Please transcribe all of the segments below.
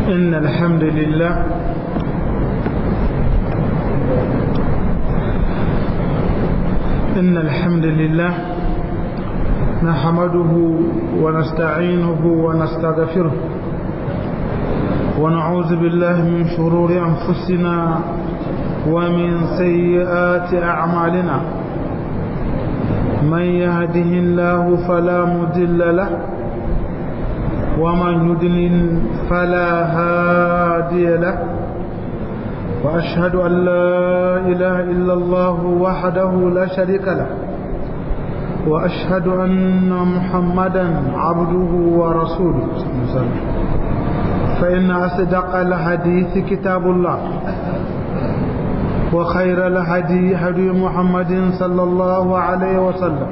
إن الحمد لله إن الحمد لله نحمده ونستعينه ونستغفره ونعوذ بالله من شرور أنفسنا ومن سيئات أعمالنا من يهده الله فلا مضل له ومن يضلل فلا هادي له وأشهد أن لا إله إلا الله وحده لا شريك له وأشهد أن محمدا عبده ورسوله فإن أصدق الحديث كتاب الله وخير الهدي هدي محمد صلى الله عليه وسلم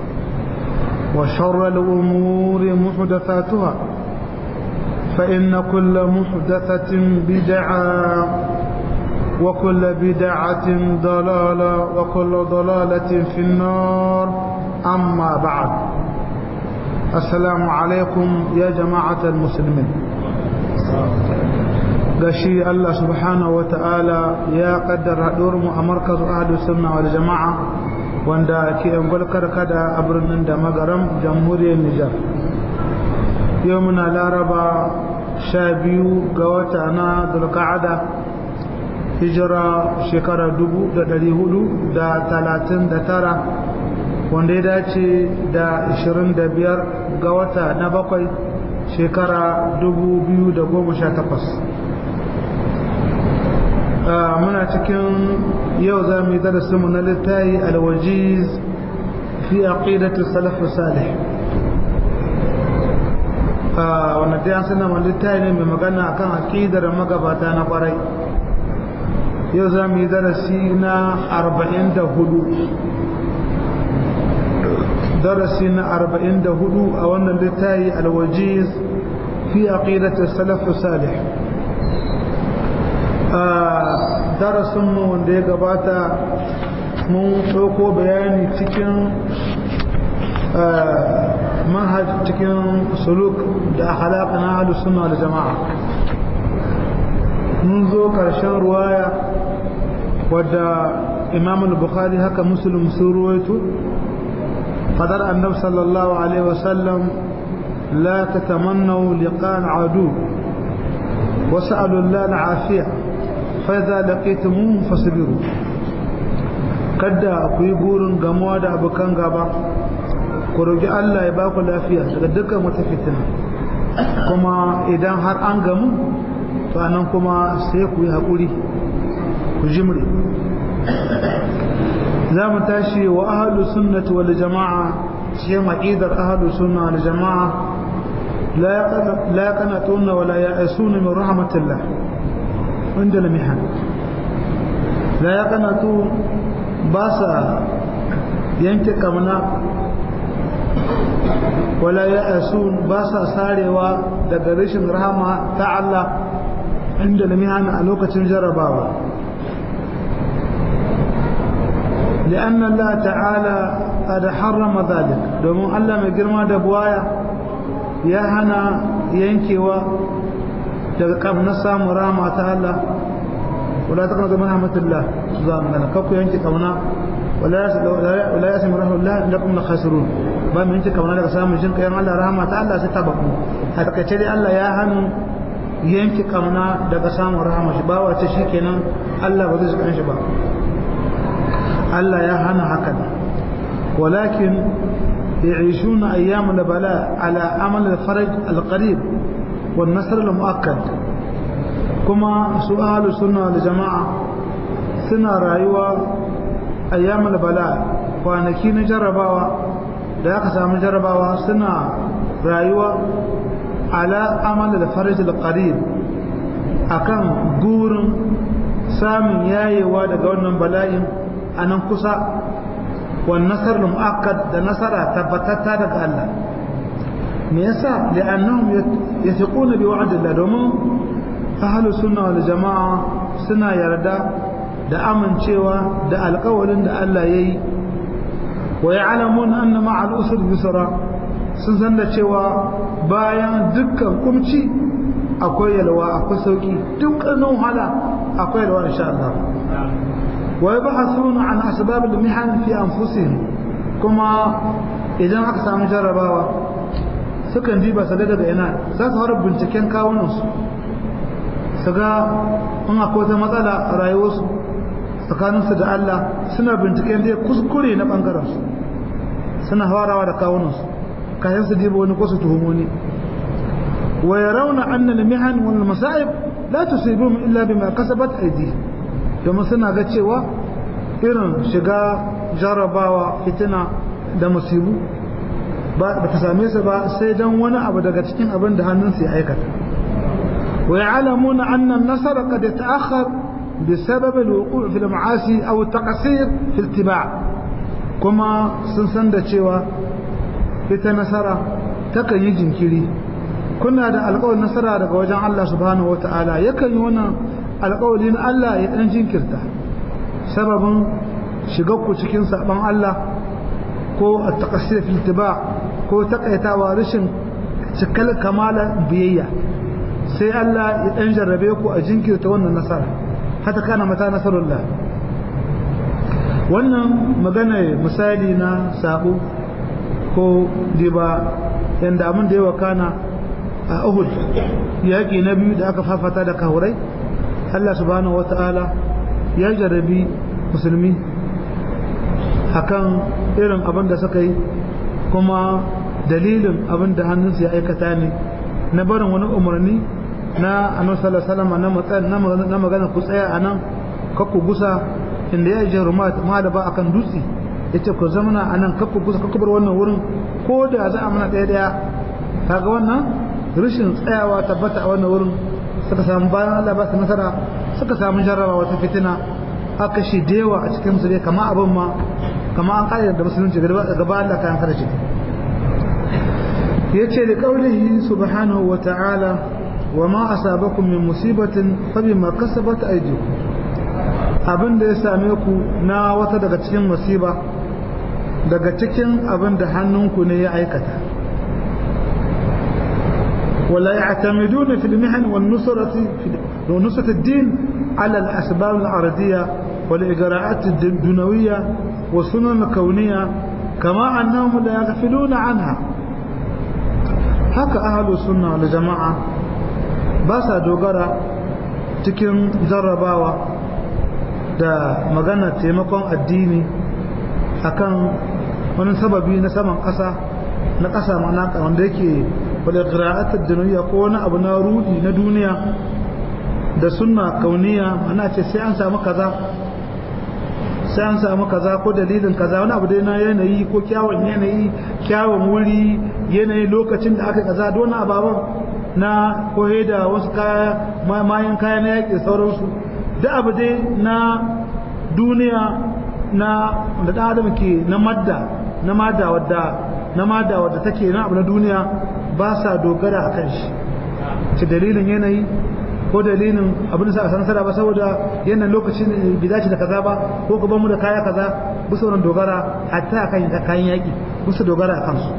وشر الأمور محدثاتها فإن كل محدثة بدعة وكل بدعة ضلالة وكل ضلالة في النار أما بعد السلام عليكم يا جماعة المسلمين gashi Allah subhanahu wa ta'ala ya kaddara mu a markaz ahlu sunna wal jama'a wanda ke angulkar kada a birnin da magaram jamhuriyar Nijar yau muna laraba sha biyu ga wata na dulka'ada hijira shekara dubu da dari hudu da talatin da tara wanda ya dace da ashirin da biyar ga wata na bakwai shekara dubu biyu da goma sha takwas muna cikin yau za mu yi darasinmu na littayi alwajiz fi aqidatu salaf salih wanda dai an sanar littayi ne mai magana akan aqidar magabata na kwarai yau za mu yi darasi na arba'in da hudu darasi na arba'in da hudu a wannan littayi alwajiz fi aqidatu salaf salih darasinmu wanda ya gabata mun ɗauko bayani cikin manhaj cikin suluk da halaka na halu suna da jama'a mun zo ƙarshen ruwaya wadda imam al-bukhari haka muslim sun ruwaito fadar annab sallallahu alaihi wasallam la tatamannu liqan adu وسألوا الله العافية فإذا لقيتموهم فاصبروا kada ku yi burin gamuwa da abokan gaba ku roƙi Allah ya baku lafiya daga dukkan wata fitina kuma idan har an gamu to anan kuma sai ku yi haƙuri ku jimre za mu tashi wa ahalu sunnati wal jama'a ce maqidar ahalu sunna wal jama'a la yaqnatuna wa la ya'suna min rahmatillah عندنا محن لا يقنطوا باسا ينك كمنا ولا يأسون باسا ساروا daga rashin rahama ta Allah inda lamihan a lokacin jarabawa لأن الله تعالى قد حرم ذلك domin Allah mai girma da buwaya ya hana yankewa daga kamar samun rama ta Allah wala ta kana mana rahmatullah za mu gana kakku yanke kauna wala ya sami rahmatullah lakum la khasirun ba mu yanke kauna daga samun jin kayan Allah rahama ta Allah sai ta baku a takaice dai Allah ya hannu yanke kauna daga samun rahama shi ba wace shikenan Allah ba zai shiga shi ba Allah ya hana hakan walakin يعيشون أيام البلاء على عمل الفرج القريب والنصر المؤكد كما سؤال السنة والجماعة سنة رايوة أيام البلاء kwanaki na jarabawa da aka samu jarabawa suna rayuwa ala amal da faraj al-qarib akan gurin samun yayewa daga wannan bala'in a nan kusa wan nasar mu'akkad da nasara tabbatatta daga Allah me yasa li'annahum yathiquna bi wa'dillah domin ahlus sunna wal jama'a suna yarda da amincewa da alƙawarin da Allah yayi wa ya'lamun anna ma'al usri yusra sun san da cewa bayan dukkan kumci akwai yalwa akwai sauki dukkanin wahala akwai yalwa insha Allah wa yabhathuna an asbab al-mihan fi anfusihim kuma idan aka samu jarrabawa sukan diba su daga ina za su fara binciken kawunansu su ga in akwai wata matsala a rayuwarsu tsakaninsu da Allah suna binciken dai kuskure na ɓangarensu suna farawa da kawunansu kayan su diba wani ko su tuhumoni wa yarawna anna al-mihan wal masa'ib la tusibuhum illa bima kasabat aydihim domin suna ga cewa irin shiga jarabawa fitina da musibu ba ta same su ba sai dan wani abu daga cikin abin da hannunsu ya aikata wa ya'lamuna anna an-nasr qad yata'akhkhar بسبب الوقوع في المعاصي او التقصير في الاتباع kuma sun san da cewa ita nasara takan yi jinkiri kuna da alƙawarin nasara daga wajen Allah subhanahu wata'ala yakan yi wannan alƙawarin Allah ya ɗan jinkirta sababin ku cikin saɓon Allah ko a taƙasir filtiba ko taƙaitawa rashin cikal kamala biyayya sai Allah ya ɗan jarrabe ku a jinkirta wannan nasara hata kana mata nasarullah wannan magana misali na sabo ko diba yanda abin da ya wakana a Uhud yaƙi na biyu da aka fafata da kahurai Allah subhanahu wata'ala ya jarabi musulmi akan irin abin da suka yi kuma dalilin abin da hannunsu ya aikata ne na barin wani umarni na annabi sallallahu alaihi wasallam na magana ku tsaya anan kakku gusa inda ya je rumat ma da ba akan dutse yace ku zamana anan kakku gusa kakku bar wannan wurin ko da za a mana daya daya kaga wannan rashin tsayawa tabbata a wannan wurin suka samu bayan Allah ba su nasara suka samu jarraba wata fitina aka shi dewa a cikin musulmi kama abin ma kama an ƙa'idar da musulunci gaba Allah kayan kada shi yace da qaulihi subhanahu wa ta'ala wa ma asabakum min musibatin fa bima kasabat aydikum abin da ya same ku na wata daga cikin musiba daga cikin abin da hannunku ne ya aikata ولا يعتمدون في المحن والنصرة في ونصرة الدين على الأسباب الأرضية والإجراءات الدنوية والسنن الكونية كما أنهم لا يغفلون عنها haka ahalu sunna da jama'a ba sa dogara cikin jarrabawa da magana taimakon addini akan wani sababi na saman ƙasa na ƙasa mana wanda yake wadda ƙira'atar duniya ko wani abu na rudi na duniya da sunna kauniya ana ce sai an samu kaza sai an samu kaza ko dalilin kaza wani abu dai na yanayi ko kyawun yanayi kyawun wuri yanayi lokacin da aka kaza don ababen na kohe da wasu kaya mayan kaya na yaƙi sauransu da abu dai na duniya na da ɗan adam ke na madda na madda wadda na madda wadda take na abu na duniya ba sa dogara a kan shi ci dalilin yanayi ko dalilin abin da sa a san sada ba saboda yanayin lokacin bai dace da kaza ba ko ka mu da kaya kaza bisa wannan dogara hatta kan kayan yaki bisa dogara a kansu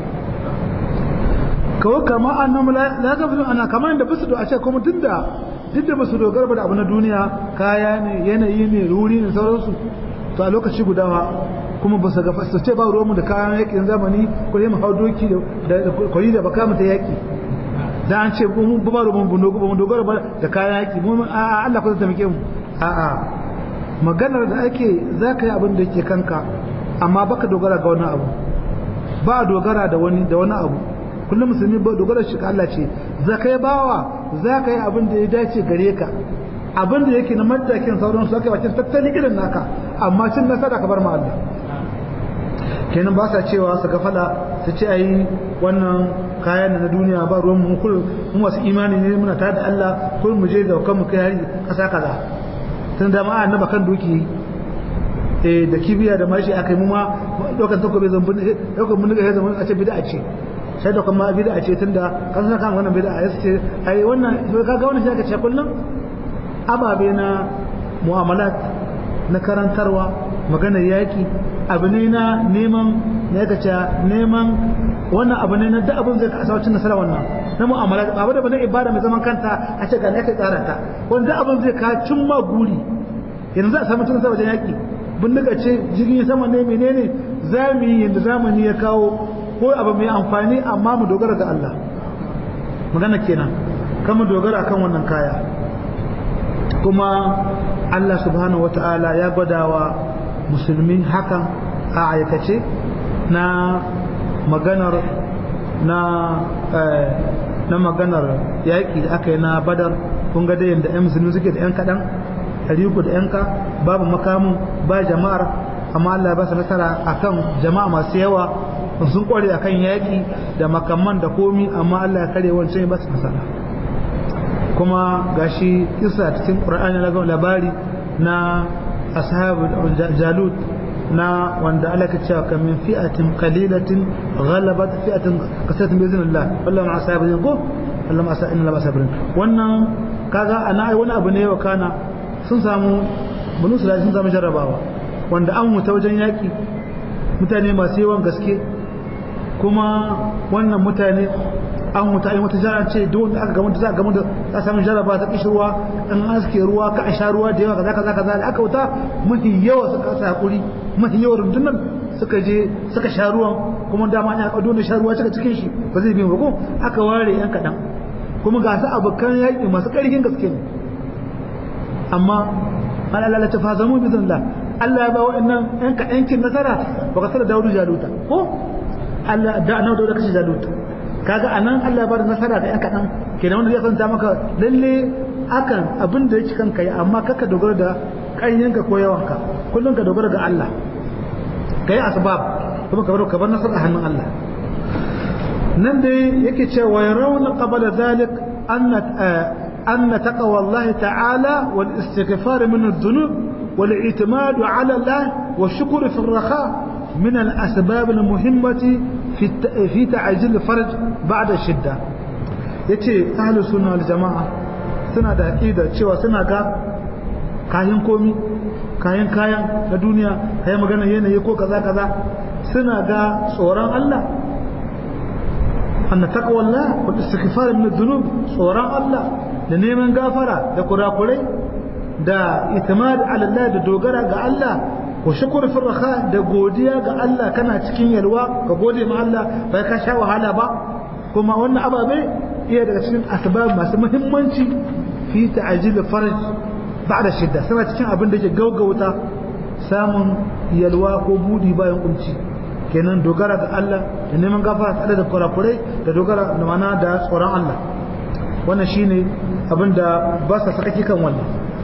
kawai kama annam la gafilu ana kamar da bisa a ce kuma tunda duk da basu dogara ba da abu na duniya kaya ne yanayi ne ruri ne sauransu to a lokaci guda kuma ba su gafa su ce ba ruwanmu da kayan yakin zamani ko yi mu hau doki da kwari da baka mu ta yaki da an ce mu ba ruwan mu dogara ba da kayan yaki mu a Allah ko zai taimake mu a a maganar da ake za ka yi abin da ke kanka amma baka dogara ga wani abu ba dogara da wani da wani abu kullum musulmi ba dogara shi Allah ce za ka yi bawa za ka yi abin da ya dace gare ka abin da yake na matakin sauran su aka yi bakin tattalin irin naka amma cin nasara ka bar ma Allah kenan ba sa cewa su gafala su ce ayi wannan kayan na duniya ba ruwan mu kullum mu wasu imani ne muna tare da Allah kullum mu je da kan mu kai hari kasa kaza tun da ma annaba kan doki eh da kibiya da mashi akai mu ma dokan takobe zambun dokan mun ga zaman a ce bid'a ce sai da kuma bid'a ce tunda kan san kan wannan bid'a ya ce ai wannan ka ga wannan shi aka ce kullum ababe na mu'amalat na karantarwa maganar yaki abu ne na neman na yaka ce neman wannan abu ne na da abin zai kasa wacin nasara wannan na mu'amala ba da bane ibada mai zaman kanta a ce ga ne kai tsara ta wanda abin zai ka cimma guri yanzu a samu tun sa wajen yaki bindiga ce jirgin sama ne menene za mu yi yadda zamani ya kawo ko abu mai amfani amma mu dogara ga Allah magana kenan kan mu dogara kan wannan kaya kuma Allah subhanahu wata'ala ya gwadawa musulmi hakan a aikace na maganar na na maganar yaƙi da aka yi na badar kun ga da yadda 'yan musulmi suke da 'yan kaɗan ɗari da 'yanka babu makamun ba jama'ar amma Allah ba su nasara akan jama'a masu yawa sun kware akan yaƙi da makamman da komi amma Allah ya kare wancan ba su nasara kuma gashi isa cikin Qur'ani na labari na ashabu jalut na wanda Allah ka cewa kan min fi'atin qalilatin ghalabat fi'atin kasatan bi iznillah wallahu ma ashabu ko Allah ma ashabu inna ma wannan kaga ana ai wani abu ne wa kana sun samu banu sulai sun samu jarrabawa wanda an wuta wajen yaƙi mutane masu yawan gaske kuma wannan mutane an wuta ayi wata jara ce duk wanda aka gamanta za a gamanta za a samu jarraba ta kishi ruwa an aske ruwa ka a sha ruwa da yawa kaza kaza kaza da aka wuta mafi yawa suka kasa hakuri mafi yawa rundunar suka je suka sha ruwan kuma dama ya kado da sha ruwa cika cikin shi ba zai bi ba ko aka ware yan kaɗan kuma ga su abokan yaƙi masu ƙarfin gaske ne amma an Allah ta fa zamu bizin Allah Allah ya ba wa'annan yan ka yankin nasara baka sada Dawudu Jaluta ko Allah da annabi Dawudu kashi Jaluta kaga anan Allah ya ba da nasara ga yan kadan kenan wanda zai santa maka lalle akan abin da yake kanka yi amma kaka dogara da ƙaryanka ko yawanka kullum ka dogara ga Allah kai asbab kuma ka bar ka bar nasara a hannun Allah nan dai yake cewa yarawna qabla zalik anna أن تقوى الله تعالى والاستغفار من الذنوب والاعتماد على الله والشكر في الرخاء من الأسباب المهمة في في تعجيل الفرج بعد الشدة yace ahlus sunna wal jama'a suna da aqida cewa suna ga kayan komi kayan kayan na duniya kayan magana yanayi ko kaza kaza suna ga tsoron Allah anna taqwallah wal istighfar min adh-dhunub tsoron Allah da neman gafara da kurakurai da itimad ala Allah da dogara ga Allah ko shukr fi raha da godiya ga Allah kana cikin yalwa ka gode ma Allah bai ka sha wahala ba kuma wannan ababe iya daga cikin asbab masu muhimmanci fi ta'jil farj ba'da shidda suna cikin abin da ke gaugauta samun yalwa ko budi bayan kunci kenan dogara ga Allah da neman gafara tare da kurakurai da dogara da mana da tsoron Allah wannan shine abin da ba sa sakaki kan wannan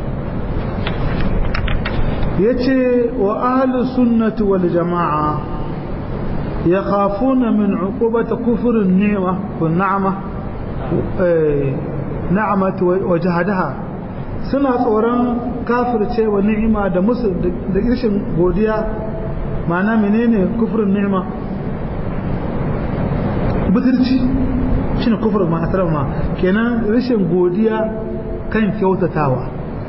yace wa ahlus sunnati wal jamaa yakhafuna min uqubati kufr an-ni'ma wa na'ama na'amat wa jahadaha suna tsoron kafirce wa ni'ima da musu da irshin godiya ma'ana menene kufrin ni'ima butulci shine kufur ma asrar ma kenan rashin godiya kan kyautatawa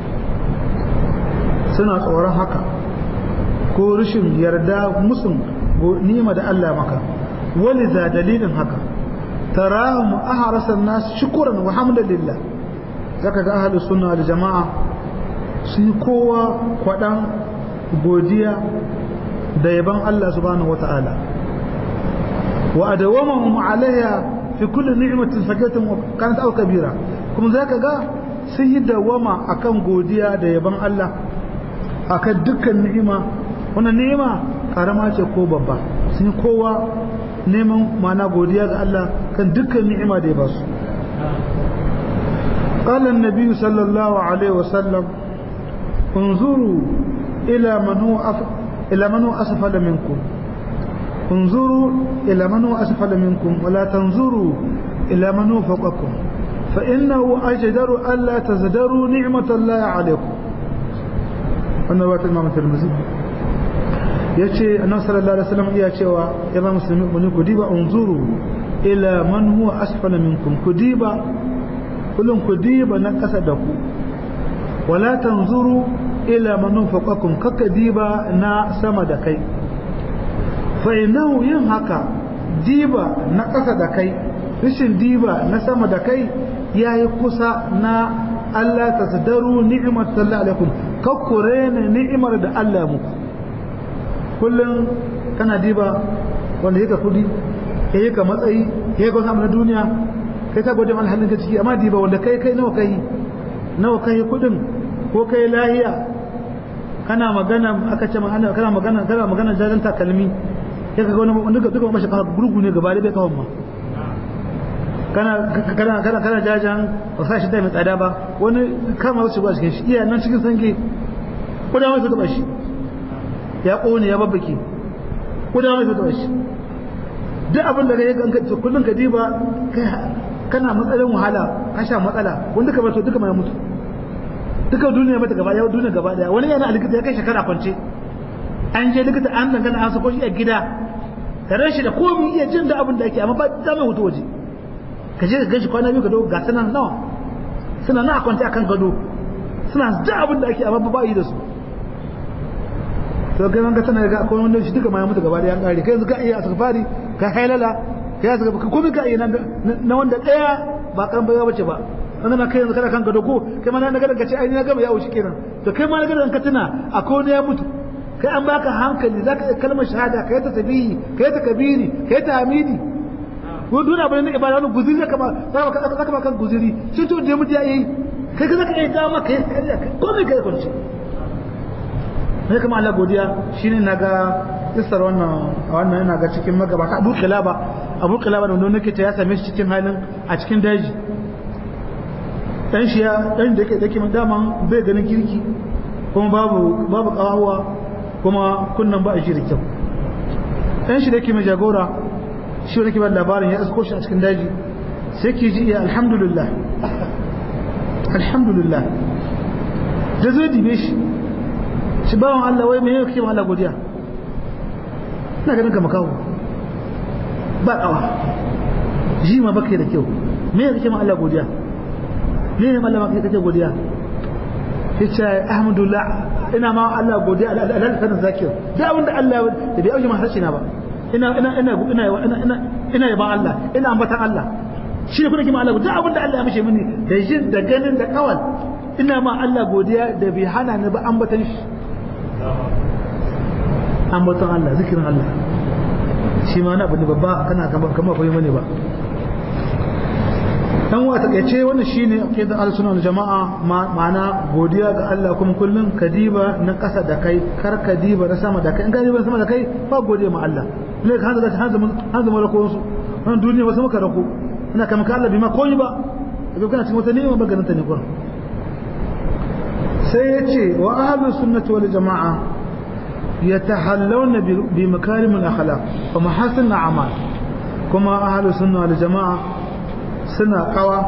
suna tsoron haka ko rashin yarda musun nima da Allah maka waliza dalilin haka tarahum ahrasa nas shukran wa hamdalillah zaka ga ahlus sunna wal jamaa sun kowa kwadan godiya da yaban Allah subhanahu wataala wa adawamahum alaiha fi kulli ni'matin sakiyatin kanat aw kabira kuma zaka ga sun yi dawama akan godiya da yaban Allah akan dukkan ni'ima wannan ni'ima karama ce ko babba sun kowa neman mana godiya ga Allah kan dukkan ni'ima da ya ba su قال النبي صلى الله عليه وسلم انظروا إلى من هو أف... إلى من هو أسفل منكم انظروا إلى من هو أسفل منكم ولا تنظروا إلى من هو فوقكم فإنه أجدر ألا تزدروا نعمة الله عليكم wannan wata imam tirmidhi yace annabi sallallahu alaihi wasallam iya cewa ya ba musulmi mun ku diba unzuru ila man huwa asfala minkum ku diba kullun ku diba na kasa da ku wala tanzuru ila man fawqakum kaka diba na sama da kai fa innahu yin haka diba na kasa da kai rishin diba na sama da kai yayi kusa na Allah ta sadaru ni'imar sallallahu alaikum kakkure ne ni'imar da Allah muku kullum kana diba wanda yake kudi ya yi ka matsayi ya yi ka samu na duniya kai ka gode mana halin ka ciki amma diba wanda kai kai nawa kai nawa kai kudin ko kai lahiya kana magana aka ce magana kana magana kana magana jajan takalmi ya ka ga wani duka duka mashi gurgu ne gaba da bai kawon ma kana kana kana kana jajan ba sa shi da mai tsada ba wani kama su ba cikin shi iya nan cikin sanke ko da mai su taba shi ya kone ya babbake ko da mai su taba shi duk abin da kai kan kullun ka diba kana matsalin wahala ka sha matsala wanda ka bato duka mai mutu duka duniya mata gaba yau duniya gaba daya wani yana likita ya kai shekara kwance an je likita an dangana an sako shi a gida tare shi da komai iya jin da abin da ake amma ba za mai hutu waje ka je ka ganshi kwana biyu ka dawo ga sanan nawa suna na kwance akan gado suna da abin da ake amma ba yi da su to ga ga tana ga akwai wanda shi duka ma ya mutu gaba da yan kare kai yanzu ka iya asfari ka hailala kai yanzu ka komai ka iya na wanda daya ba kan baiwa bace ba an na kai yanzu kana kan gado ko kai ma na ga daga ce ai na gaba ya wuce kenan to kai ma na ga ka tuna akwai wanda ya mutu kai an baka hankali zaka iya kalmar shahada kai ta tabihi kai ta kabiri kai ta hamidi ko duna abin da ibada wani guziri zaka ba zaka ba kan guziri shi to da mutu ya yi kai zaka iya dama kai komai kai kwanci sai kuma Allah godiya shine naga isar wannan wannan ina ga cikin magabata Abu Kilaba Abu Kilaba da wanda nake ta ya same shi cikin halin a cikin daji dan shi ya dan da yake dake daman bai ganin kirki kuma babu babu kawawa kuma kunnan ba a shi da kyau dan shi da yake mai jagora shi wani kibar labarin ya asko shi a cikin daji sai ke ji iya alhamdulillah alhamdulillah da zai dibe shi shi bawan Allah wai mai yau ma Allah godiya ina ganin ka makawo ba kawa ji ma baka da kyau me yau kake ma Allah godiya me ne Allah maka kake godiya yace alhamdulillah ina ma Allah godiya alal kana zakir da abinda Allah da bai auji ma harshe na ba ina ina ina ina ina ina yaban Allah ina ambatan Allah shi ne kuma kima Allah duk abin da Allah ya mishi mini da jin da ganin da kawal ina ma Allah godiya da bai hana ni ba ambatan shi ambatan Allah zikirin Allah shi ma na abu babba kana kamar kamar koyi mani ba dan wa ta kace wannan shine aqidar al-sunna wal jamaa ma'ana godiya ga Allah kuma kullun kadiba na kasa da kai kar kadiba na sama da kai in kadiba sama da kai ba godiya ma Allah ne ka hanzu hanzu hanzu malako su wannan duniya wasu muka rako ina kama ka Allah bima koyi ba kaga kana cikin wata ni'ima ba ganin ta ne kurin sai yace wa ahlus sunnati wal jamaa yatahallawna bi makarim al-akhlaq wa mahasin al-a'mal kuma ahlus sunna wal jamaa suna kawa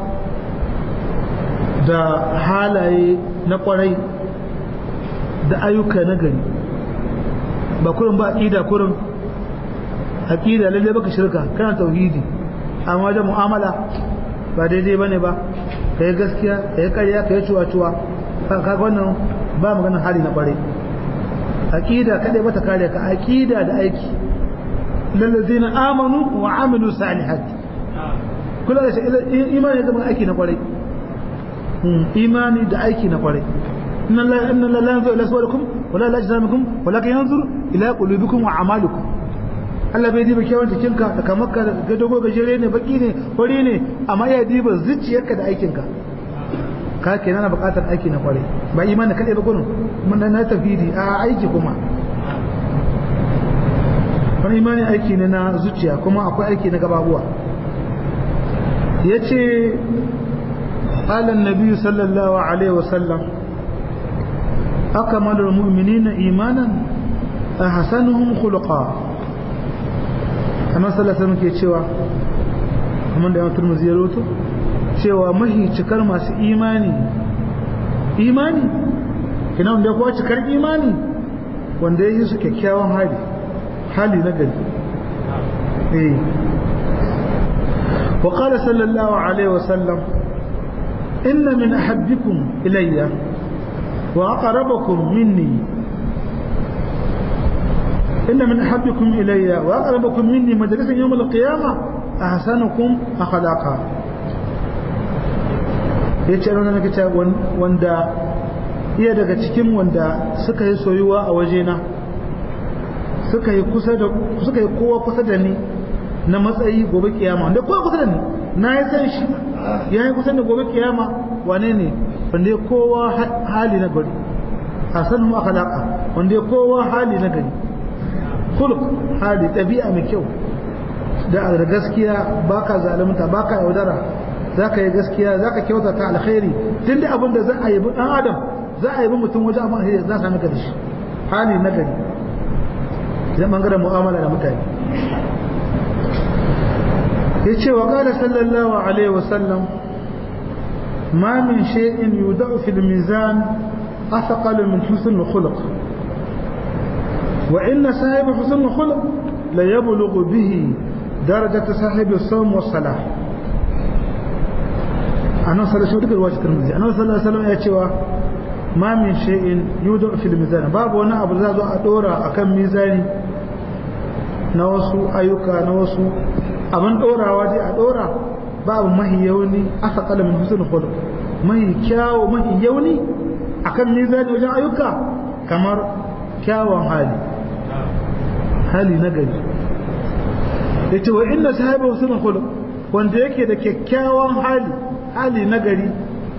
da halaye na kwarai da ayyuka na gari ba kurin ba aqida kurin aqida lalle baka shirka kana tauhidi amma wajen mu'amala ba daidai bane ba kai gaskiya kai ƙarya kai cuwa-cuwa kaga wannan ba maganar hali na kwarai aqida kadai bata kare ka aqida da aiki lallazina amanu wa amilu salihati kula da shi imani da aiki na kwarai imani da aiki na kwarai inna la inna la yanzuru ila suwarikum wala ila ajsamikum walakin yanzuru ila qulubikum wa a'malikum Allah bai diba kyawun jikinka da kamarka da dogo gajere ne baki ne fari ne amma ya diba zuciyarka da aikinka ka kenan na bukatar aiki na kwarai ba imani kadai ba gurin mun na tafidi a aiki kuma wani imani aiki ne na zuciya kuma akwai aiki na gababuwa yace قال النبي صلى الله عليه وسلم أكمل المؤمنين إيمانا أحسنهم خلقا أنا صلى الله عليه وسلم ke cewa kamar da yawan turmuzi ya roto cewa mahi cikar masu imani imani ina wanda kuwa cikar imani wanda ya yi su kyakkyawan hali hali na gari eh وقال صلى الله عليه وسلم إن من أحبكم إلي وأقربكم مني إن من أحبكم إلي وأقربكم مني مجلسا يوم القيامة ahsanukum akhlaqa yace ran nake ta wanda iya daga cikin wanda suka yi soyuwa a wajena suka yi kusa da suka yi kowa kusa da ni na matsayi gobe kiyama wanda kowa kusa da ni na yi san shi ya yi kusa da gobe kiyama wane ne wanda ya kowa hali na gari a sanin akhlaka wanda ya kowa hali na gari kuluk hali ɗabi'a mai kyau da gaskiya baka zalunta baka yaudara zaka yi gaskiya zaka kyautata alkhairi tun da abin da za a yi dan adam za a yi mutum wajen amma alheri za a sami ka da shi hali na gari zai bangaren mu'amala da mutane ya ce wa ƙada sallallahu alaihi wasallam ma min shay'in yudau fil mizan athqal min husn khuluq wa inna sahib husn khuluq la yablughu bihi درجة صاحب الصوم والصلاة أنا صلى الله عليه وسلم أنا صلى الله عليه وسلم يأتي ما من شيء يوضع في الميزان باب وانا أبو زازو أدورا أكم ميزاني نوسو أيوكا نوسو أمن دورا واجي أدورا باب ما هي يوني أثقل من حسن خلق ما هي كاو ما هي يوني أكم ميزاني وجه أيوكا كمر كاو حالي حالي نقل yace wa inna sahibi husnul khuluq wanda yake da kyakkyawan hali hali nagari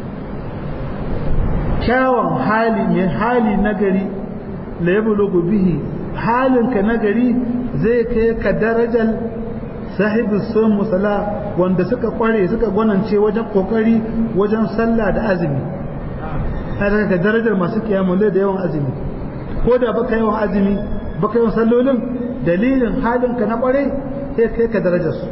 kyawun hali mai hali nagari la yablugu bihi halinka nagari zai kai ka darajar sahibi sun musala wanda suka kware suka gwanance wajen kokari wajen sallah da azumi haka ka darajar masu kiyamun da yawan azumi ko da baka yawan azumi baka yawan sallolin dalilin halinka na kware sai kai ka darajar su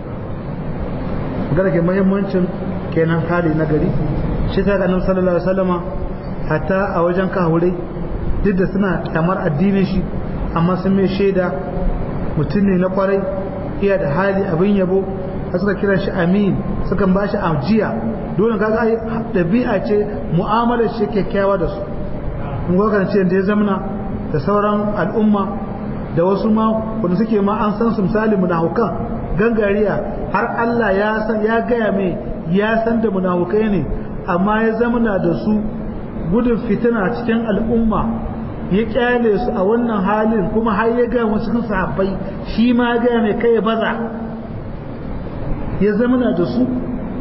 gara ke muhimmancin kenan hali na gari shi ta ganin sallallahu alaihi wasallama hatta a wajen kahurai duk da suna kamar addinin shi amma sun mai shaida mutum ne na kwarai iya da hali abin yabo a suka kira shi amin suka ba shi ajiya dole kaga ai dabi'a ce mu'amalar shi kyakkyawa da su mun ga ce da ya zamana da sauran al'umma da wasu ma wanda suke ma an san su misali munafukan gangariya har Allah ya san ya gaya mai ya san da munafukai ne amma ya zamana da su gudun fitina cikin al'umma ya kyale su a wannan halin kuma har ya gaya wasu cikin sahabbai shi ma ya gaya mai kai baza ya zamana da su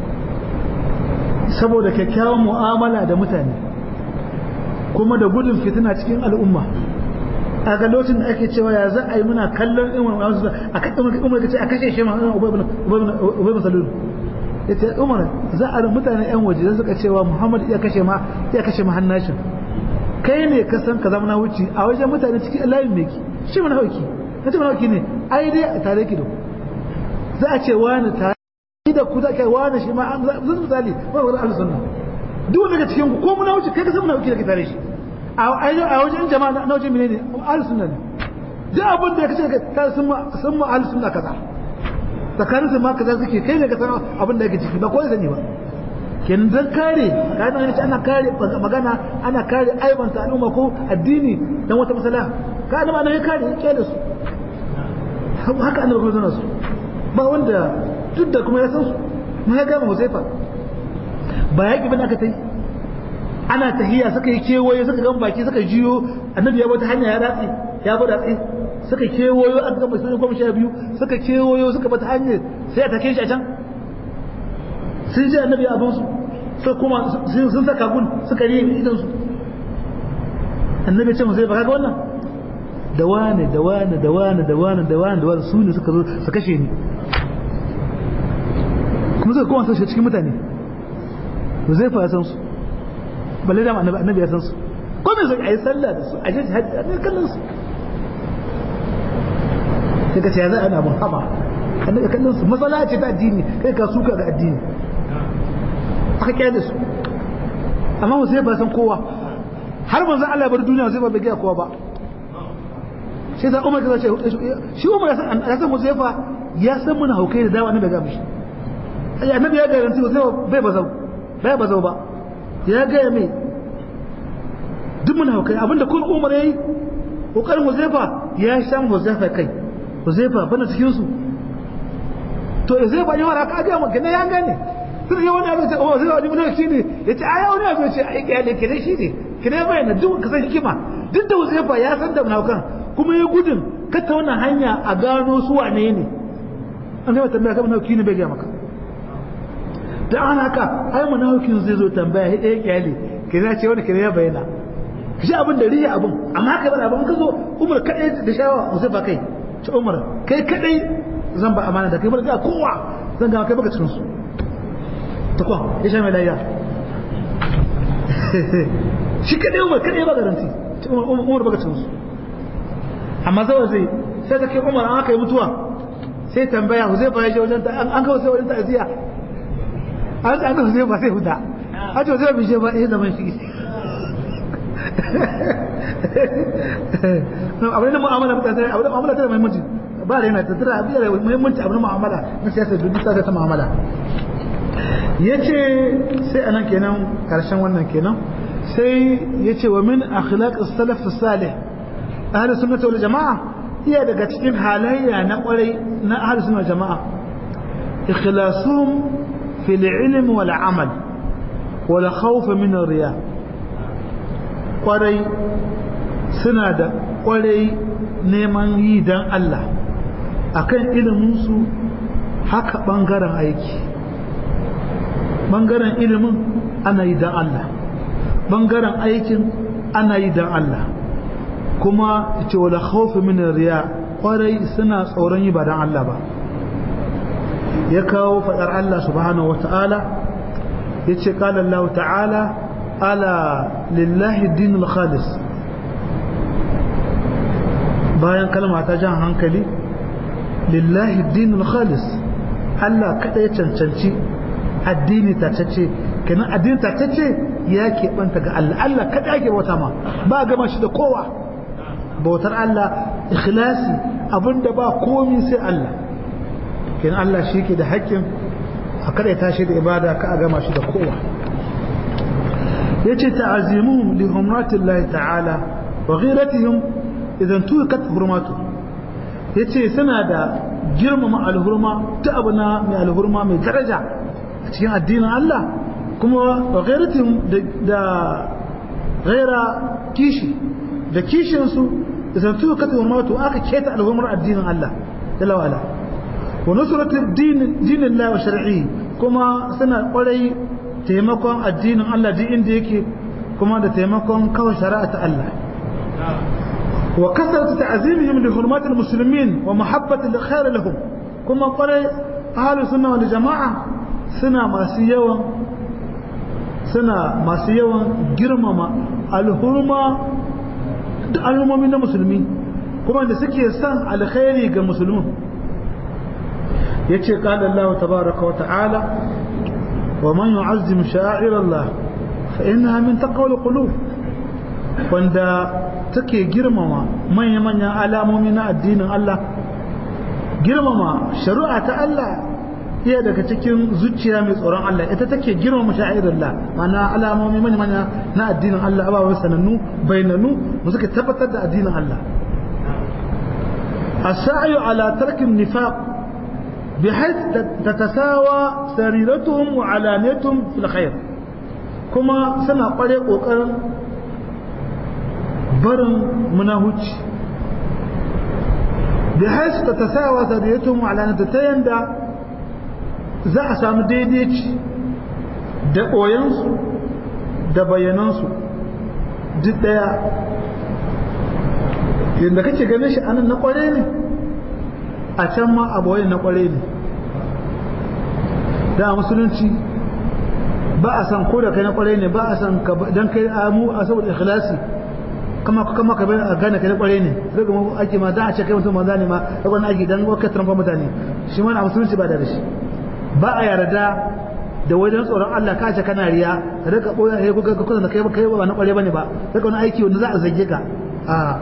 saboda kyakkyawan mu'amala da mutane kuma da gudun fitina cikin al'umma a ga lokacin da ake cewa ya za a yi muna kallon imar wasu a kan umar ce a kashe shi ma ubay bin salul ya ce umar za a mutane yan waje zan suka cewa muhammad iya kashe ma iya kashe ma hannashin kai ne ka san ka zama na wuce a wajen mutane cikin layin meki shi mana hauki na ce mana hauki ne ai dai a tare ki da za a ce wani tare da ku za ka wani shi ma an zan misali ba wani al-sunna duk wanda cikin ku ko muna wuce kai ka san muna hauki da ke tare shi a wajen jama'a na wajen menene ahli sunna ne duk abin da kace ka sun ma sun ma ahli sunna kaza tsakanin su ma kaza suke kai ne ka san abin da yake ciki ba ko sani ba kin dan kare kana ne ana kare magana ana kare aibanta al'umma ko addini dan wata masala ka da ma ya kare ya da su haka annabi kuma zana su ba wanda duk da kuma ya san su mu ya gama Huzaifa ba yaki bane aka tai ana tahiya suka yi kewaye suka gan baki suka jiyo annabi ya bata hanya ya datse ya bada tsaye suka kewayo aka gama sun goma sha biyu suka kewayo suka bata hanyar sai a take shi a can sun ji annabi abin su sai kuma sun saka gun suka riye idan su annabi ce zai baka ga wannan da wane da wane da wane da wane da wane da wane su ne suka zo su kashe ni kuma suka kowa sun cikin mutane zai fa san su balle da annabi annabi ya san su ko me sai ayi sallah da su a je jihad ne kallon su sai ka ce ya za ana mun haba annabi kallon su masala ce ta addini kai ka suka ga addini aka kiyaye da su amma mu sai ba san kowa har manzo Allah ya bar duniya sai ba bai ga kowa ba shi sai Umar kaza ce shi Umar ya san ya san Huzaifa ya san muna haukai da dawa annabi ga mishi annabi ya garanti Huzaifa bai bazau bai bazau ba ya gaya mai duk muna haukai abinda kun umar ya yi ƙoƙarin huzaifa ya sha huzaifa kai huzaifa bana cikinsu to zai ba yawa ka ga maka ne ya gane sai ya wani abin ce oh zai wani mun shi ne yace ai wani abin ce ai kai ke shi ne kire bai na duk ka san hikima duk da Uzaifa ya san da munafikan kuma ya gudun ka ta wannan hanya a gano su wane ne an zai tambaya ka munafiki ne bai ga maka da an haka ai munafikin zai zo tambaya ya ɗaya kyale kire ce wani kire ya bayyana shi abin da riya abin amma kai bar abin ka zo Umar kadai da shawa Uzaifa kai ce Umar kai kadai zan ba amana da kai bar ga kowa zan ga kai baka cikin su ta kwa ya sha mai layya shi kadai umar kadai ba garanti umar baka cikin su amma zawa zai sai ta kai umar an aka yi mutuwa sai tambaya huzai ba ya je wajen ta an kawo sai wajen ta aziya an an kawo huzai ba sai huta a ce huzai bai je ba ya zama shi abin da mu'amala mutane abin da mu'amala tana muhimmanci ba da yana tattara abin da muhimmanci abin mu'amala na siyasar duk ta ta mu'amala ya ce sai anan kenan karshen wannan kenan sai ya ce wa min akhlaq salaf salih ahli sunnah wal jama'a iya daga cikin halayya na kwarai na ahli sunnah jama'a ikhlasuhum fil ilm wal amal wal khawf min riya kwarai suna da kwarai neman yi dan Allah akan ilimin su haka bangaren aiki bangaren ilimin ana yi don Allah bangaren aikin ana yi don Allah kuma ce wala khawfi min riya kwarai suna tsoron yi ba don Allah ba ya kawo fadar Allah subhanahu wata'ala ya ce kala Allah ta'ala ala lillahi dinul khalis bayan kalma ta jan hankali lillahi dinul khalis Allah kada ya cancanci addini tatacce kenan addini tatacce ya keɓanta ga Allah Allah kada ake bauta ma ba gama shi da kowa bautar Allah ikhlasi abinda ba komi sai Allah kenan Allah shi ke da haƙƙin a kada ya tashi da ibada ka a gama shi da kowa yace ta'azimuhum li humratillahi ta'ala wa ghiratihim idan tukat hurmatu yace suna da girmama alhurma ta abu na mai alhurma mai daraja a cikin addinin Allah kuma wa ghairatin da ghaira kishi da kishinsu idan su ka tawo mato aka keta alhumar addinin Allah jalla wala wa nusratu din dinin Allah wa shar'i kuma suna kwarai taimakon addinin Allah duk inda yake kuma da taimakon kawai shari'a ta Allah wa kasratu ta'zimihim li hurmatil muslimin wa mahabbati al khair lahum kuma kwarai ahlus sunna wal jama'a suna masu yawan suna masu yawan girmama alhurma da al'ummomi na musulmi kuma da suke son alkhairi ga musulmin ya ce ƙada Allah tabaraka wa ta'ala wa man yu'azzim sha'ir Allah fa innaha min taqwal qulub wanda take girmama manya-manyan alamomi na addinin Allah girmama shari'a ta Allah iya daga cikin zuciya mai tsoron Allah ita take girmama sha'irillah mana alamomi manya manya na addinin Allah ababen sanannu bainannu mu suka tabbatar da addinin Allah as-sa'yu ala tarki an-nifaq bihayth tatasawa sariratuhum wa alaniyatuhum fil khair kuma suna kware kokarin barin munahuci bihayth tatasawa sariratuhum wa alaniyatuhum ta yanda za a samu daidaici da ɓoyensu da bayanansu duk ɗaya yadda kake ganin shi anan na ƙware ne a can ma a ɓoyen na ƙware ne da musulunci ba a san ko da kai na ƙware ne ba a san don kai amu a saboda ikhlasi kama kama ka a gane kai na ƙware ne daga mu ake ma za a ce kai mutum ma zane ma daga ake dan wakar tramfa mutane shi ma na musulunci ba da shi ba a yarda da wajen tsoron Allah ka ce kana riya ka rika boye sai kuka kuka da kai kai ba na kware bane ba sai wani aiki wanda za a zage ka a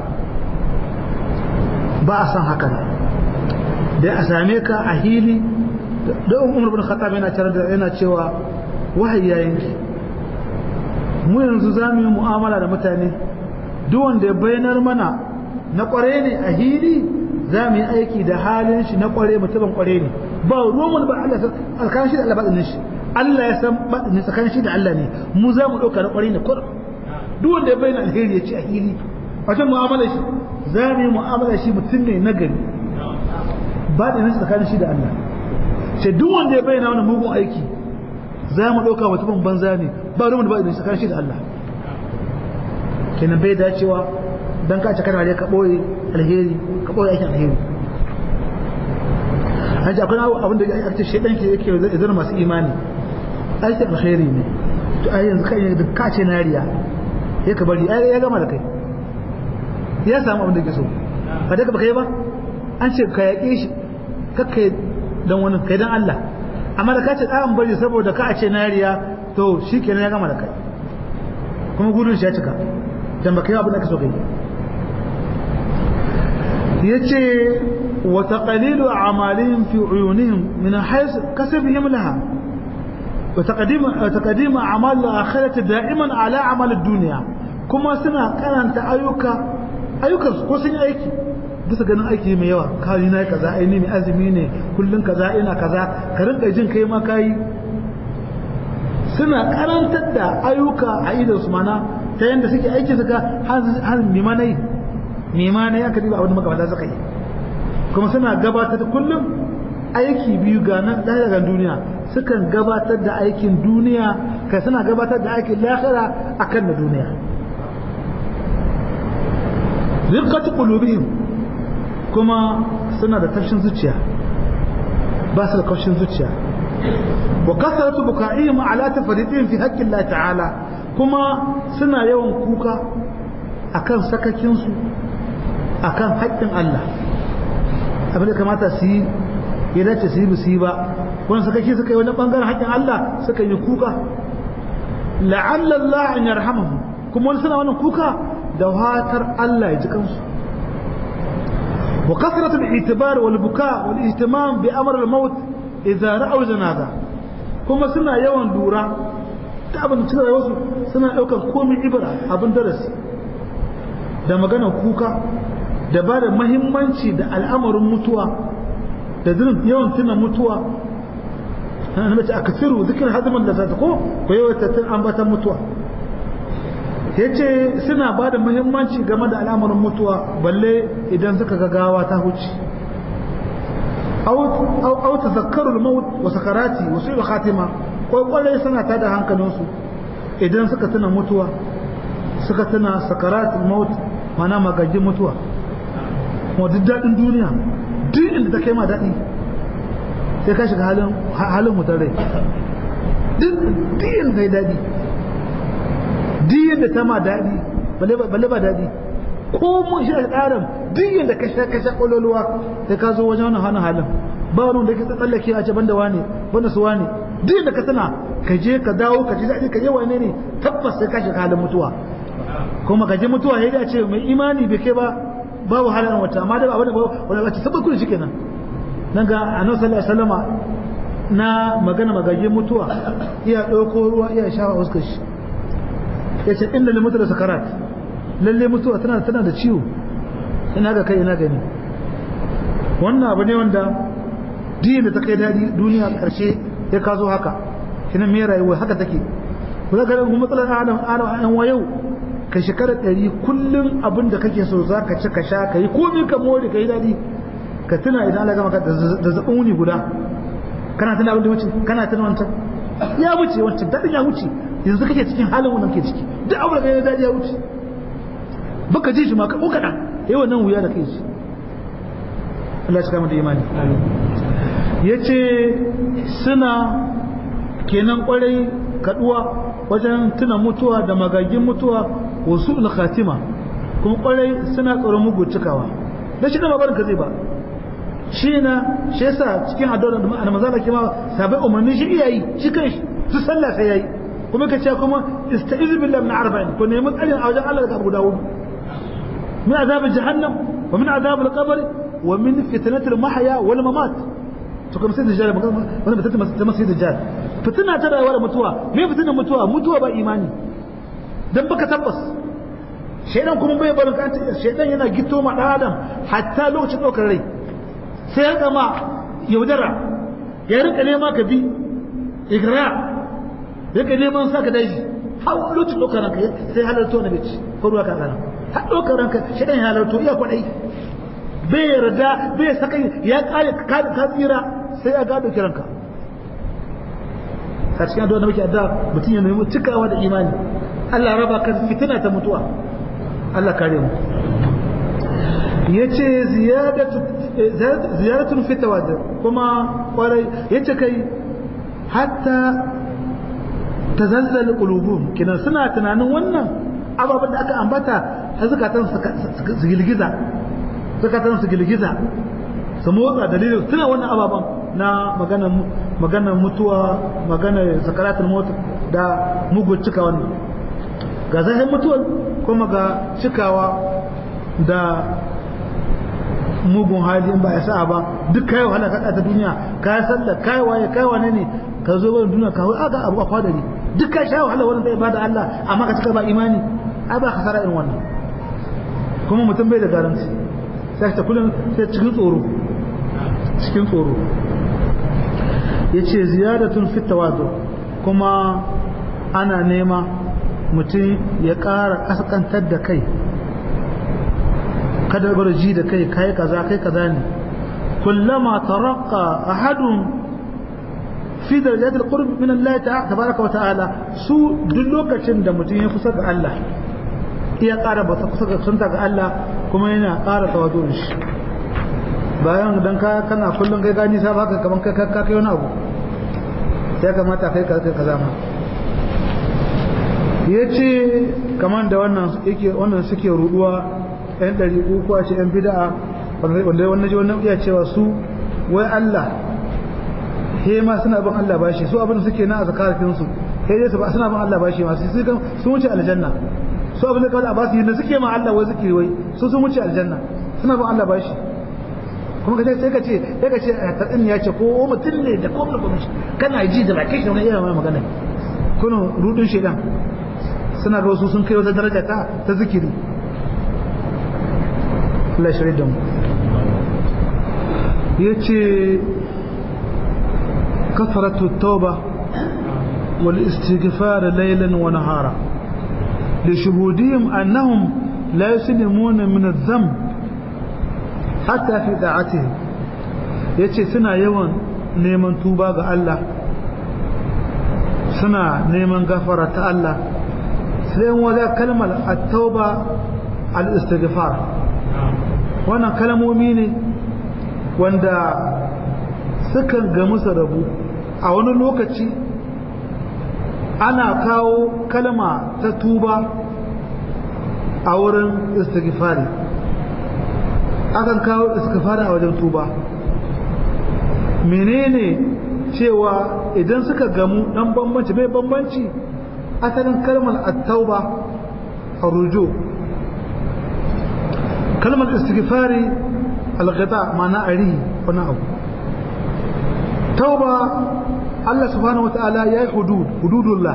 ba a san haka da a same ka a hili da Umar bin Khattab yana cewa da yana cewa wahayi yayin mu yanzu za mu yi mu'amala da mutane duk wanda ya bayyanar mana na kware ne a hili za mu yi aiki da halin shi na kware mutumin kware ne ba ruwan ba Allah tsakanin shi da Allah baɗinin shi Allah ya san baɗinin tsakanin shi da Allah ne mu za mu ɗauka na ƙwari ne kurum duk wanda ya bayyana alheri ya ce a hili a can mu'amala shi za mu yi mu'amala shi mutum ne na gari baɗinin shi tsakanin shi da Allah sai duk wanda ya bayyana wani mugun aiki za mu ɗauka mutumin banza ne ba ruwan da baɗinin shi tsakanin shi da Allah kenan bai dacewa dan ka ce kana da ka ɓoye alheri ka ɓoye aikin alheri an ji akwai abin da ya ce shaidan ke yake zama masu imani aikin alkhairi ne to ai yanzu kai da ka ce nariya ya ka bari ai ya gama da kai ya samu abin da ke so ba da ba kai ba an ce ka yaƙe shi kakkai dan wani kai dan Allah amma da ka ce ɗan bari saboda ka ce nariya to shi kenan ya gama da kai kuma gudun shi ya cika dan ba kai abin da ka so kai yace وتقليل أعمالهم في عيونهم من حيث كسبهم لها وتقديم وتقديم أعمال الآخرة دائما على عمل الدنيا كما سنة كانت أيوكا أيوكا كوسين أيكي bisa ganin aiki mai yawa kawai na kaza ai ne mai azumi ne kullun kaza ina kaza ka rinka jin kai ma kai suna karantar da ayyuka a idan su mana ta yanda suke aiki suka har mimanai mimanai aka diba abin da makamata suka yi kuma suna gabatar kullum aiki biyu ga nan daga duniya sukan gabatar da aikin duniya kai suna gabatar da aikin lahira akan na duniya riqatu qulubihim kuma suna da tafshin zuciya ba su da kaushin zuciya wa kasaratu buka'ihim ala tafridin fi haqqi Allah ta'ala kuma suna yawan kuka akan sakakin su akan haƙƙin Allah abin da kamata su yi ya dace su yi su yi ba wani suka ki suka yi wani bangaren haƙƙin Allah suka yi kuka la'alla Allah an yarhamahu kuma wani suna wannan kuka da watar Allah ya ji kansu wa kasratul itibar wal buka wal ihtimam bi amr al maut idza ra'aw janaza kuma suna yawan lura ta abin cikin rayuwarsu suna daukar komai ibra abin darasi da maganar kuka da ba da mahimmanci da al'amarin mutuwa da yawan tuna mutuwa na mace a kasiru zikin hazimin da zata ko ko yawan tun ambatan mutuwa ya ce suna ba da mahimmanci game da al'amarin mutuwa balle idan suka gagawa ta huce au ta zakarul maut wa sakarati wa su khatima kwaikwarai suna ta da hankalinsu idan suka tuna mutuwa suka tuna sakaratul maut mana magajin mutuwa kuma duk daɗin duniya duk inda ta kai ma daɗi sai ka shiga halin halin mutar rai duk inda ta yi daɗi duk inda ta ma daɗi balle ba daɗi ko mun shi a tsarin duk inda ka sha ka sha ƙwaloluwa sai ka zo wajen wani hannun halin ba wani da ke tsallake a ce banda wane banda su wane duk inda ka tana ka je ka dawo ka ji daɗi ka je wane ne tabbas sai ka shiga halin mutuwa kuma ka je mutuwa ya ce mai imani bai kai ba babu halin wata amma da abin da wani wata sabbin kudu shike nan nan ga annabi sallallahu alaihi wasallama na magana magaje mutuwa iya ɗauko ruwa iya shafa fuskar shi ya ce inda ne mutu da sakarat lalle mutuwa tana tana da ciwo ina ga kai ina gani wannan abu ne wanda diyin da ta kai daɗi duniya ƙarshe ya kazo haka kina me rayuwa haka take ku ga garin matsalar adam adam wa yau ka shekara ɗari kullum abin da kake so za ka ci ka sha ka yi komi ka more ka yi daɗi ka tuna idan Allah gama ka da zaɓin wuni guda kana tuna abin da wuce kana tuna wancan ya wuce wancan daɗin ya wuce yanzu kake cikin halin wannan ke ciki duk abin da ya daɗi ya wuce baka ji shi ma ko kaɗan yi wannan wuya da kai shi Allah ya kama da imani ya ce suna kenan kwarai kaduwa wajen tuna mutuwa da magagin mutuwa wasu khatima kuma kwarai suna tsoron mugu cikawa da shi da babarin ka zai ba shi na shi yasa cikin addu'ar da ma'ana maza da kima sabai umarni shi iya yi shi kai su sallah sai yayi kuma ka ce kuma ista'iz billahi min arba'in ko nemi tsarin a wajen Allah daga Abu Dawud min azab jahannam wa min azab al-qabr wa min fitnatil mahya wal mamat to kuma sai da jari wannan fitina ta masu da jari fitina ta rayuwa da mutuwa me fitinan mutuwa mutuwa ba imani dan baka tabbas shaidan kuma bai barin ka shaidan yana gito ma dan adam hatta lokacin daukar rai sai ya kama yaudara ya rika nema ka bi igra ya rika neman sa ka daji har lokacin ɗaukar ranka sai halarto na bici ko ruwa ka gana har ɗaukar ranka shi ɗan halarto iya kwaɗai bai yarda bai saka ya ƙare ka tsira sai ya gado kiranka a cikin addu'a da muke addu'a mutum ya nemi cikawa da imani Allah raba ka fitina ta mutuwa Allah kare mu yace ziyadatu ziyaratun fi tawadur kuma kwarai yace kai hatta tazazzal qulubuhum kina suna tunanin wannan ababen da aka ambata har zakatan su gilgiza zakatan su gilgiza su motsa dalilin suna wannan ababen na maganar maganar mutuwa maganar sakaratul mota da mugun cika wannan ga zahin mutuwar kuma ga cikawa da mugun hali in ba ya sa ba duk kai wahala ka ta duniya ka yi sallah kai waye kai wane ne ka zo wani duniya ka aga abu a kwadari duk ka sha wahala wannan da ibada Allah amma ka cika ba imani ai ba kasara irin wannan kuma mutum bai da garanti sai ta kullum sai cikin tsoro cikin tsoro yace ziyadatun fit tawazu kuma ana nema mutum ya ƙara ƙasƙantar da kai kada bar ji da kai kai kaza kai kaza ne kullama taraqqa ahadun fi darajat alqurb min Allah tabaraka wa ta'ala su duk lokacin da mutum ya kusa ga Allah iya ƙara ba kusa ga sunta ga Allah kuma yana ƙara tawazurin shi bayan dan ka kana kullun kai gani sa baka kaman kai ka kai wani abu ya kamata kai ka kai kaza ma yace kaman da wannan yake wannan suke ruduwa yan ɗari uku a ce yan bida'a wanda wannan ji wannan iya cewa su wai Allah he ma suna bin Allah bashi su abin suke na azkaratin su he dai su ba suna bin Allah bashi ma su kan sun wuce aljanna su abin da kawai a basu yadda suke ma Allah wai zikiri wai su sun wuce aljanna suna bin Allah bashi kuma ka sai ka ce sai ka ce tsadin ya ce ko mutum ne da ko mutum kana ji da bakin shi wani irin wani magana kuna rudin shedan suna ga wasu sun kai wata daraja ta ta zikiri Allah shirye da mu yace كثرة التوبة والاستغفار ليلا ونهارا لشهودهم أنهم لا يسلمون من الذنب حتى في دعاتهم yace suna yawan neman tuba ga Allah suna neman gafara ta Allah sai wada kalmar at-tauba al-istighfar wannan kalmomi ne wanda sukan ga musu rabu a wani lokaci ana kawo kalma ta tuba a wurin istighfari akan kawo istighfari a wajen tuba menene cewa idan suka gamu dan bambanci mai bambanci asalin kalmar at-tauba rujo kalmar istighfari al-ghida ma'ana ari wani abu tauba Allah subhanahu wa ta'ala ya yi hudud hududullah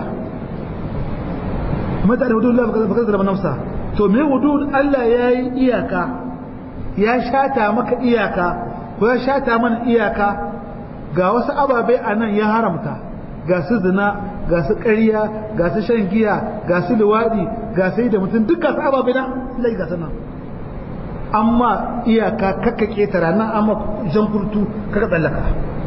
mata da hududullah baka zama nafsa to me hudud Allah ya yi iyaka ya shata maka iyaka ko ya shata mana iyaka ga wasu ababai a nan ya haramta ga su zina ga su ƙarya ga su shan giya ga su luwaɗi ga sai da mutum duk ga su ababai na lai ga sanan amma iyaka kakka ketara nan amma jan kurtu kaka tsallaka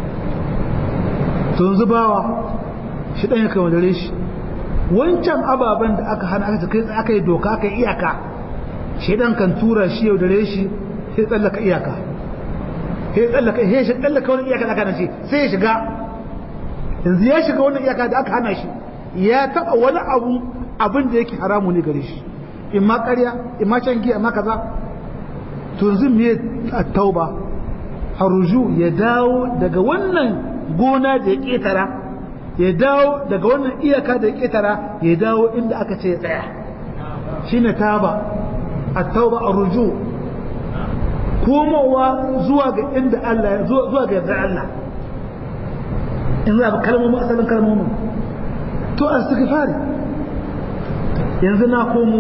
tun zubawa shi ɗan ya kai wadare shi wancan ababen da aka hana aka kai aka yi doka aka yi iyaka shi ɗan kan tura shi yau dare shi sai tsallaka iyaka sai tsallaka sai shi tsallaka wani iyaka da aka hana shi sai ya shiga yanzu ya shiga wani iyaka da aka hana shi ya taɓa wani abu abin da yake haramu ne gare shi in ma ƙarya in ma can giya ma kaza to yanzu me a tauba haruju ya dawo daga wannan gona da ya ƙetara ya dawo daga wannan iyaka da ya ƙetara ya dawo inda aka ce ya tsaya shi ne taba a tauba a ruju komowa zuwa ga inda Allah zuwa ga yardar Allah in za a kalmomin asalin kalmomin to a fari yanzu na komo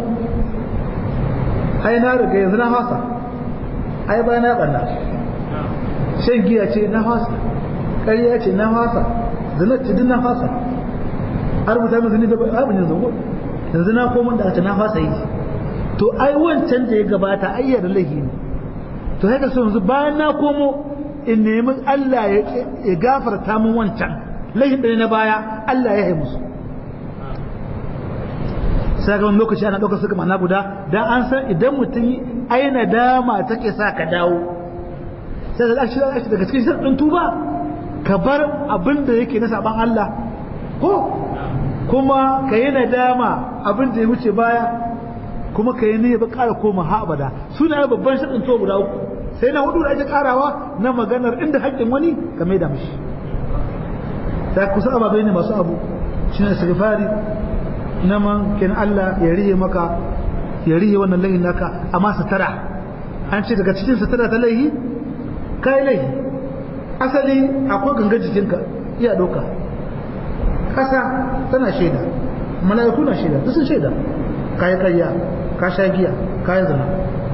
ai na riga yanzu na fasa ai ba na ɓanna shan giya ce na fasa ƙarya ce na fasa zina ce duk na fasa a rubuta min zini da abin yanzu ko yanzu na koma da ta na fasa yi to ai wancan da ya gabata ai yarda laifi ne to haka so yanzu bayan na komo in nemi Allah ya gafarta min wancan laifin da na baya Allah ya yi musu sai ga wani lokaci ana ɗaukar suka mana guda dan an san idan mutum aina dama take sa ka dawo sai da shi daga cikin shirin tuba ka bar abin da yake na saban Allah ko kuma ka yi nadama abin da ya wuce baya kuma ka yi niyyar ƙara koma ha abada suna babban shirin tuba guda uku sai na hudu da ake karawa na maganar inda haƙƙin wani ka mai da mishi ta kusa ababai ne masu abu shi ne istighfari na man kin Allah ya rihe maka ya rihe wannan laihin naka amma satara an ce daga cikin satara ta laihi kai laihi asali akwai ganga jikinka iya doka kasa tana shaida mala'iku na shaida duk sun shaida kayi karya ka sha giya kayi zina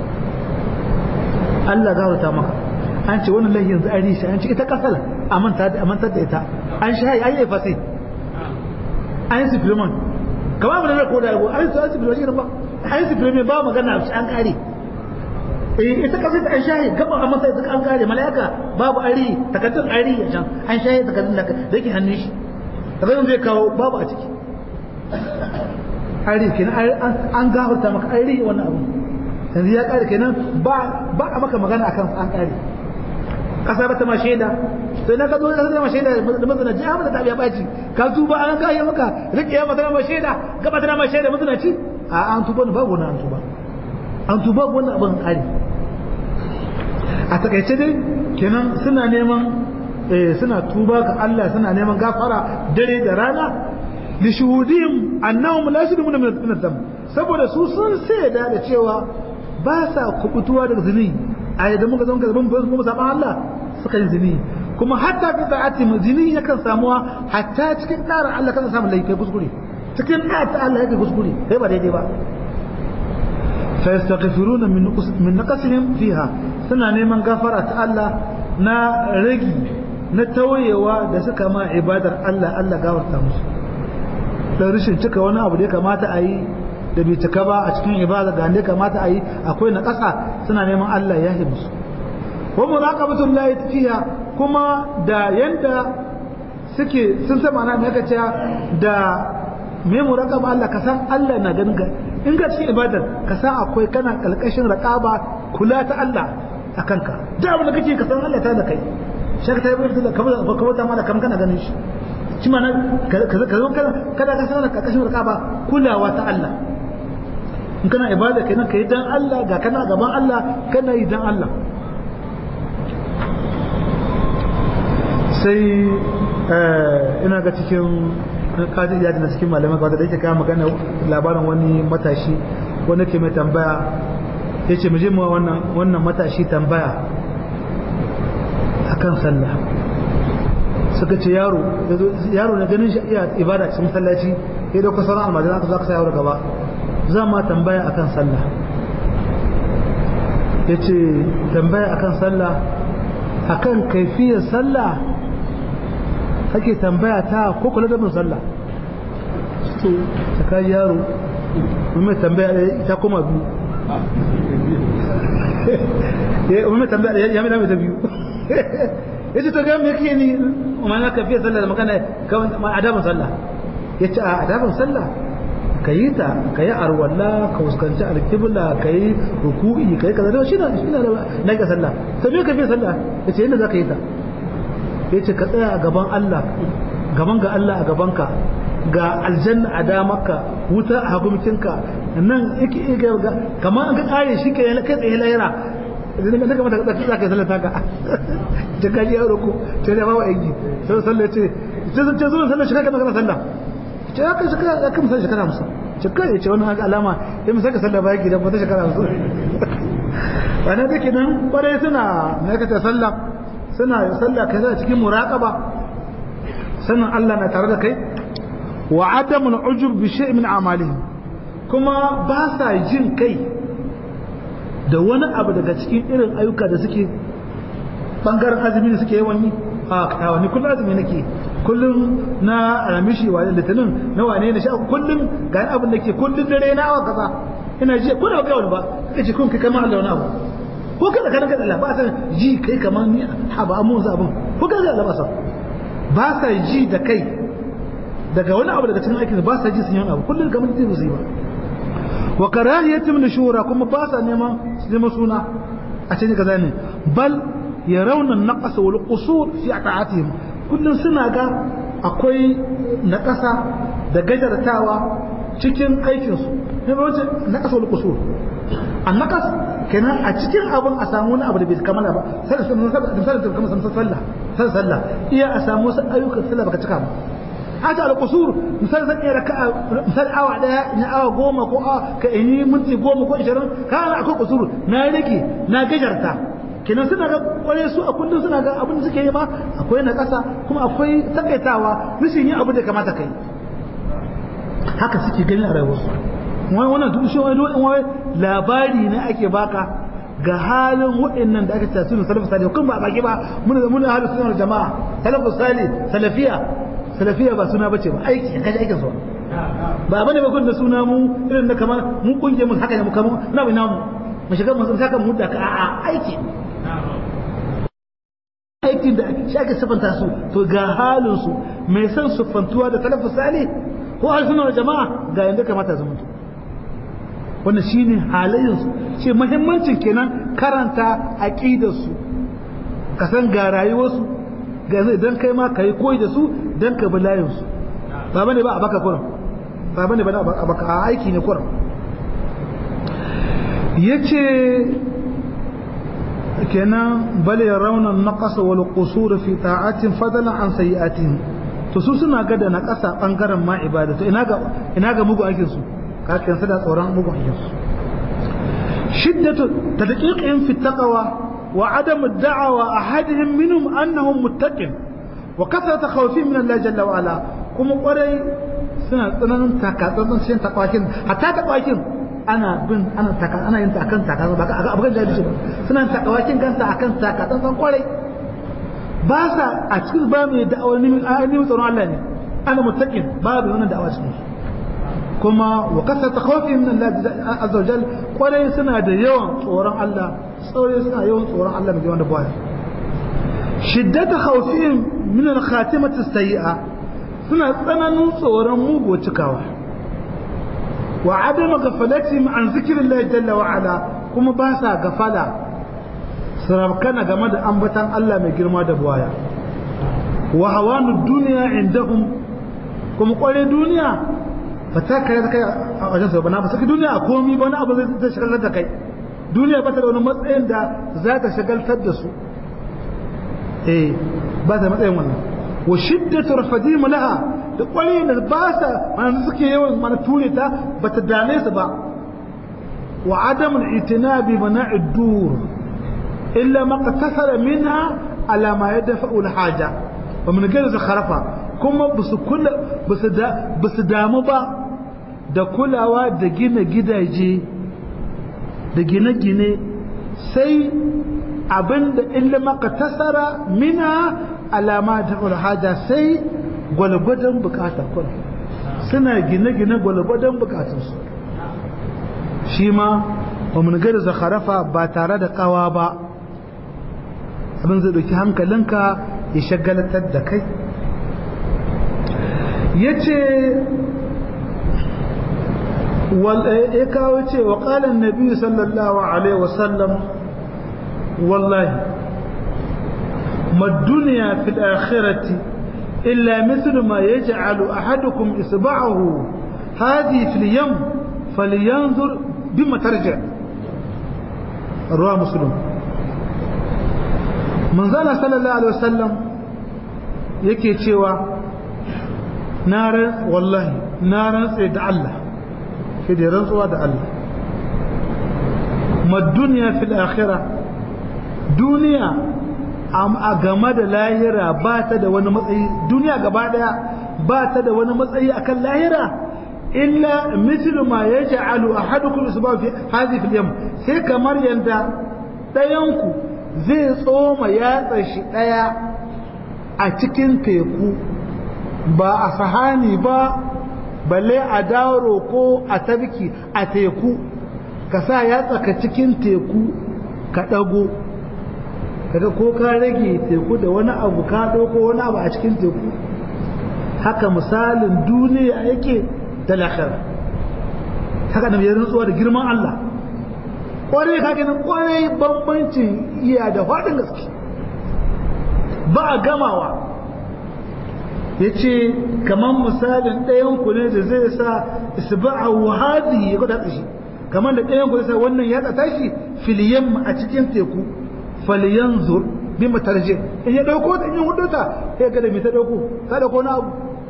Allah gafarta maka an ce wannan laihin yanzu an shi an ce ita kasala a mantar da ita an shi an yi fasi an yi supplement kama abu da na koda yabo an yi supplement irin ba an yi supplement ba magana an kare eh ita kasar da an shahi gaba a masa duk an kare mala'ika babu ari takaddun ari a can an shahi takaddun da yake hannun shi takaddun zai kawo babu a ciki ari kenan an gafarta maka ari wannan abu yanzu ya kare kenan ba ba a maka magana akan an kare kasa ba ta ma shaida sai na ka zo ka ma shaida da mazana ji amma da tabiya baci ka tuba an ga ya maka rike ya mata ma shaida gaba ta ma shaida mazana ci a an tuba ba wannan an tuba an tuba wannan abin kare a takaice dai kenan suna neman suna tuba ga Allah suna neman gafara dare da rana li shuhudihim annahum la yashuduna min ad-dam saboda su sun sai da cewa ba sa kubutuwa daga zini a yadda muka zama gaban bayan kuma saban Allah suka yi zini kuma hatta fi sa'ati zini yakan samuwa hatta cikin ƙara Allah kan samu laifin kuskure cikin ƙara Allah yake kuskure kai ba daidai ba fa yastaghfiruna min min naqasihim fiha suna neman gafara ta Allah na ragi na tawayewa da suka ma ibadar Allah Allah gafarta musu dan rashin cika wani abu da ya kamata a yi da bai cika ba a cikin ibada da ne kamata a yi akwai na ƙasa suna neman Allah ya yi musu wa muraqabatul lahi fiha kuma da yanda suke sun san ma'ana me kace da me muraqaba Allah ka san Allah na ganin ka in ka cikin ibadar ka san akwai kana kalkashin raqaba kula ta Allah akan ka da abin da kake ka san Allah ta da kai shaka ta yi da kamar kamar ta mala kamar kana ganin shi shi ma ka ka kada ka san kalkashin raqaba kulawa ta Allah in kana ibada kenan kai dan Allah ga kana gaban Allah kana yi dan Allah sai ina ga cikin kaji ya na cikin malamai ba da yake kawo magana labarin wani matashi wani ke mai tambaya ya ce muje ma wannan matashi tambaya akan sallah suka ce yaro yaro na ganin shi iya ibada cikin masallaci ya dauka sauran almajina aka za ka sa yaro gaba za ma tambaya akan sallah ya ce tambaya akan sallah akan kaifiyar sallah kake tambaya ta ko kula da mun sallah to ta kai yaro mun mai tambaya ta koma biyu eh mun mai tambaya ya mai da biyu yace to ga me kake ni amma na kafiyar sallah da magana kan adabin sallah yace a adabin sallah ka yi ta ka yi arwalla ka fuskanci alkibla ka yi ruku'i ka yi kaza shi na shi na na ga sallah to me ka fi sallah yace yadda zaka yi ta yace ka tsaya a gaban Allah gaban ga Allah a gaban ka ga aljanna a damarka wuta a hagumcinka nan yake ga kamar an ka kare shi kai kai tsaye lahira idan ka daga mata ka tsaka sallah ta ka ta kaji yaro ko ta da bawa aiki sai sallah ce ce ce zo sallah shi kana kana sallah ce ya kai shekara ya kai misali shekara musu shekara ya ce wani haka alama ya misali sallah baya gidan wata shekara musu wani da kenan kwarai suna aikata sallah suna sallah kai zai cikin muraqaba sannan Allah na tare da kai wa adamul ujub bi shay'in min amalihim kuma ba sa jin kai da wani abu daga cikin irin ayyuka da suke bangaren azumi da suke yawan yi a kawo ni kullum azumi nake kullum na ramishi wa litinin na wane ne sha kullum ga abin da ke kullum dare na awa kaza ina ji ko da ga wani ba kace kun kai kamar Allah wani abu ko kada kada kada Allah ba san ji kai kamar ni ha ba mun zabun ko kada Allah ba san ba sa ji da kai daga wani abu daga cikin aikin ba sa ji sun yi abu kullum kamar ji su yi ba wa karahiyatum nushura kuma ba sa neman su neman suna a cikin kaza ne bal yarawna an-naqas wal qusur fi ta'atihim kullum suna ga akwai naƙasa da gajartawa cikin aikinsu ne ba wace naƙasa wal qusur an naƙas kenan a cikin abin a samu wani abu da bai kamala ba sai da misali da kamar sallah sallah sallah iya a samu wasu ayyukan sallah baka cika ba haka al-qusur misali zan iya raka'a misali awa daya ni awa goma ko a ka ini minti goma ko 20 kana akwai qusur na rage na gajarta kenan suna ga kware su a kullum suna ga abin da suke yi ma akwai na ƙasa kuma akwai takaitawa rashin yin abu da kamata kai haka suke gani a rayuwarsu wani wannan duk shi wani wani labari ne ake baka ga halin waɗannan da aka ce sunan salafu salih kun ba baki ba mun da mun halin sunan jama'a salafu salih salafiya salafiya ba suna bace ba aiki kaje aikin su ba bane ba kun da suna mu irin da kamar mun kunje mun haka ne mu kamar na bai namu mu shiga mu saka mu da ka a'a aiki aikin da shi ake siffanta su to ga halin su mai san siffantuwa da talafu sali ko harsunan jama'a ga yanda kamata su mutu wannan shine halayen su ce muhimmancin kenan karanta aqidar su ka san ga rayuwar su ga yanzu idan kai ma kai koyi da su dan ka bi layin su ba bane ba a baka kuran ba bane ba a baka aiki ne kuran yace kenan bal yarawna an-naqas wal qusur fi ta'atin fadlan an sayi'atin to su suna ga da naqasa bangaren ma ibada to ina ga ina ga mugu aikin su ka kan sada tsoron mugu aikin su shiddatu tadqiqin fi taqwa wa adam ad-da'wa ahadihim minhum annahum muttaqin wa kasratu khawfihim min Allah jalla wa ala kuma kwarai suna tsananin takatsantsan cikin takwakin hatta takwakin ana bin ana taka ana yin ta akan taka ba ka abugan da ba suna takawakin kansa akan taka dan san kwarai ba sa a cikin ba mai da'awar ni ni tsoron Allah ne ana muttaqin babu wannan da'awa cikin kuma wa kasata khawfi min Allah azza wajal kwarai suna da yawan tsoron Allah tsore suna yawan tsoron Allah mai wanda baya shiddata khawfihim min al-khatimati as-sayyi'a suna tsananin tsoron mugu cikawa وعدم غفلتهم عن ذكر الله جل وعلا كما باسا غفلا سربكنا game da ambatan Allah mai girma da buwaya wa hawanu dunya indahum kuma kware duniya ba ta kai da kai a wajen sa bana ba saki duniya a komi ba wani abu zai shagaltar da kai duniya ba ta da wani matsayin da za ta shagaltar da su eh ba ta matsayin wannan wa shiddatu rafadihim laha da kwarai da ba sa mana suke yawan mana ture ta ba ta dame su ba wa adam al-itinabi bana'i dur illa ma qatasara minha ala ma yadfa'u al-haja wa min ghayr zakharafa kuma basu kula basu da basu damu ba da kulawa da gina gidaje da gine-gine sai abinda illa ma qatasara minha ala ma yadfa'u al-haja sai gwalgwadon bukatar kun suna gine-gine gwalgwadon bukatarsu shi ma ba mun gari zakharafa ba tare da kawa ba abin zai ɗauki hankalinka ya shagalatar da kai ya ce ya kawo ce wa ƙalin nabi sallallahu alaihi wasallam wallahi ma duniya fil akhirati إلا مثل ما يجعل أحدكم إصبعه هذه في اليم فلينظر بما ترجع رواه مسلم من زال صلى الله عليه وسلم yake cewa na wallahi na rantse da Allah shi da rantsuwa da Allah ma duniya fil akhirah duniya a game da lahira ba ta da wani matsayi duniya gaba daya ba ta da wani matsayi akan lahira illa mislu ma yaj'alu ahadukum isbahu fi hadhihi fil yam sai kamar yanda dayan ku zai tsoma yatsa shi daya a cikin teku ba a sahani ba balle a daro ko a tabki a teku ka sa ya tsaka cikin teku ka ɗago kaga ko ka rage teku da wani abu ka ɗauko wani abu a cikin teku haka misalin duniya yake da lahira haka da ya rantsuwa da girman Allah kwarai ka ganin kwarai bambancin iya da faɗin gaske ba a gamawa ya ce kamar misalin ɗayan ku ne da zai sa isba'a wahadi ya kwata shi kamar da ɗayan ku zai sa wannan ya tsata shi filiyan a cikin teku faliyan zur bi matarje in ya ɗauko ta in ya hudu ta ya ga da mai ta ɗauko ta ɗauko na abu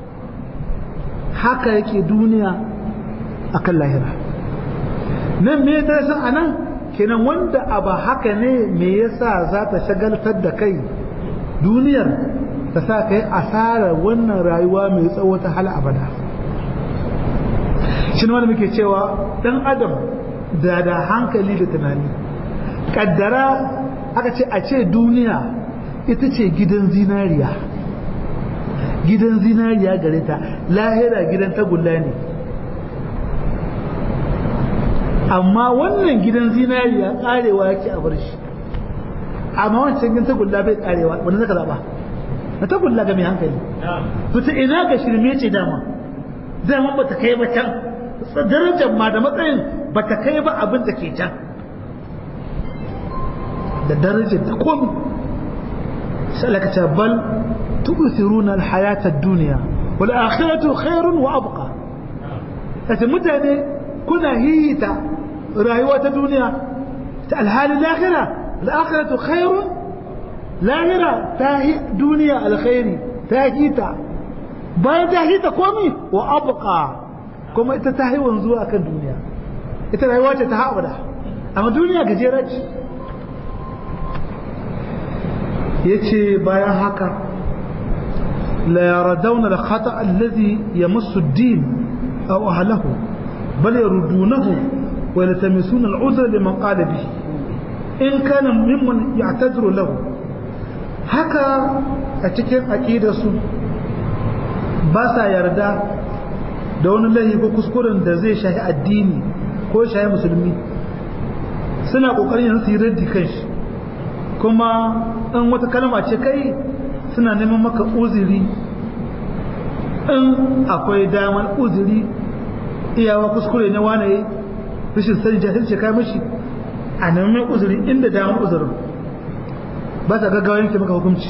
haka yake duniya akan lahira nan me ta san anan kenan wanda abu haka ne me yasa za ta shagaltar da kai duniyar ta sa kai asarar wannan rayuwa mai tsawo ta hal abada shi ne wanda muke cewa dan adam da da hankali da tunani kaddara aka ce a ce duniya ita ce gidan zinariya gidan zinariya gare ta lahira gidan tagulla ne amma wannan gidan zinariya karewa yake a bar shi amma wancan gidan tagulla bai karewa wanda zaka zaba na tagulla ga mai hankali to ta ina ga shirme ce dama dama ba ta kai ba can darajar ma da matsayin ba ta kai ba abin da ke can da darajar da komi sai Allah ka ce bal tu'thiruna al-hayata ad-dunya wal akhiratu khairun wa abqa kace mutane kuna hihita rayuwa ta duniya ta alhali lahira al-akhiratu khairun lahira ta duniya alkhairi ta hita bayan ta hita komi wa abqa kuma ita ta haiwan zuwa kan duniya ita rayuwa ce ta haɓada amma duniya gajera ce ya ce bayan haka la yaradawna da khata allazi ya musu din a wahalahu bal yarudunahu wa yaltamisuna al'udra liman qala bihi in kana mimman ya'tadiru lahu haka a cikin aqidarsu ba sa yarda da wani laifi ko kuskuren da zai shahi addini ko shahi musulmi suna kokarin yanzu su yi raddi kan shi kuma in wata kalma ce kai suna neman maka uzuri in akwai damar uzuri iyawa kuskure na wane rashin sani jahilci kai mashi a neman uzuri inda damar uzurin ba sa gaggawa yanke maka hukunci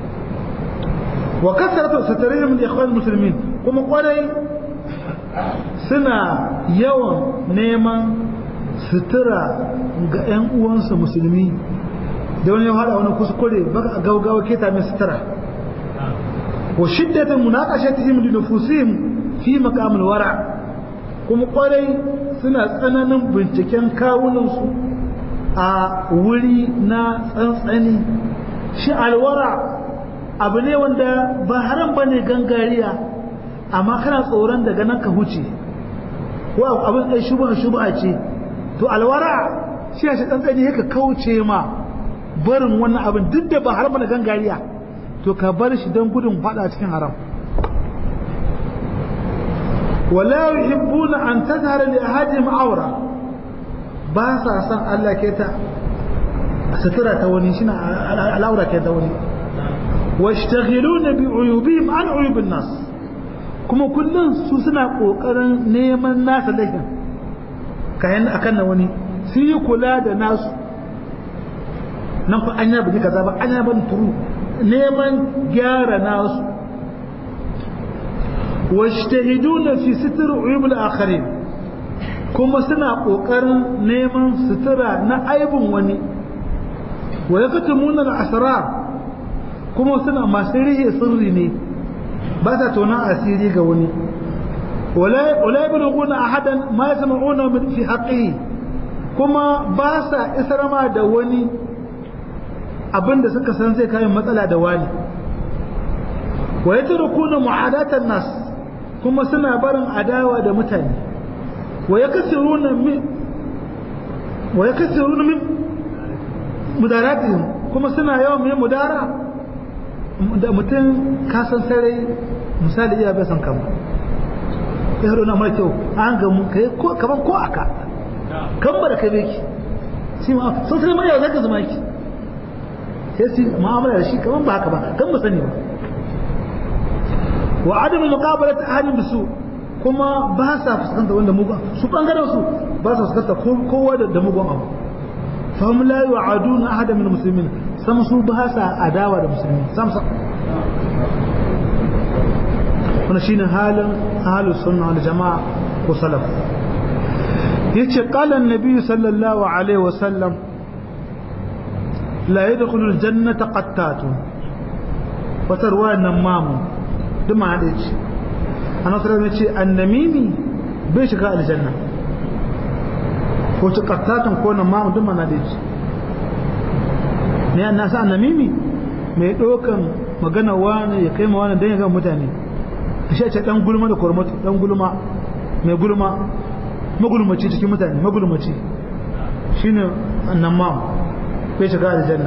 wa kasaratu satarihim da ikhwan muslimin kuma kwarai suna yawan neman sutura ga 'yan uwansu musulmi da wani ya hada wani kuskure baka a gaugawa keta mai sutura wa shiddatan munaqashatihim li nufusihim fi maqamil wara kuma kwarai suna tsananin binciken kawunansu a wuri na tsantsani shi alwara abu ne wanda ba haram bane gangariya amma kana tsoron daga nan ka huce ko abin ɗai shubha shubha ce to alwara shi shi tsantsani yake kauce ma barin wannan abin duk da ba har mana gangariya to ka bar shi don gudun fada cikin haram wala yuhibbuna an tazhara li ahadihim awra ba sa san Allah ke ta sutura ta wani shi na al'aura ke ta wani washtaghiluna bi uyubihim an uyubin nas kuma kullum su suna kokarin neman nasa laifin kayan akan na wani su yi kula da nasu nan fa an yabi kaza ba an yaban turu neman gyara nasu washtahiduna fi sitr uyub al-akharin kuma suna kokarin neman sutura na aibin wani wa yaktumuna al-asrar kuma suna masu rihe sirri ne ba sa tona asiri ga wani wala yablughuna ahadan ma yasma'una min fi haqqihi kuma ba sa isarma da wani abinda suka san zai kayan matsala da wani wa yatrukuna mu'adatan nas kuma suna barin adawa da mutane wa yakasiruna min wa yakasiruna min mudaratihim kuma suna yawan mai mudara da mutum ka san sarai misali iya bai san kama ya haɗu na mara kyau an gamu kai ko kaman ko aka kan ba da kai beki shi ma sun sai mai zaka zama ki sai su mu'amala da shi kaman ba haka ba kan mu sani ba wa adamu muqabalat ahadin bisu kuma ba sa fuskanta wanda mugun su bangaren su ba sa fuskanta kowa da mugun abu fahim la yu'aduna ahadan min muslimin sam su ba sa adawa da musulmi sam sam wannan shine halin ahlus sunna wal jamaa ko salaf yace qala an-nabi sallallahu alaihi wa sallam la yadkhulu al-jannata qattatun wa tarwa namamu duma hade ce annabi sallallahu alaihi ce annamimi bai shiga aljanna ko ci qattatun ko namamu duma na da ce ne an nasa annamimi mai dokan magana wani ya kai ma wani dan ya ga mutane shi ce dan gulma da kormatu dan gulma mai gulma magulmaci cikin mutane magulmaci shine annamam bai shiga aljanna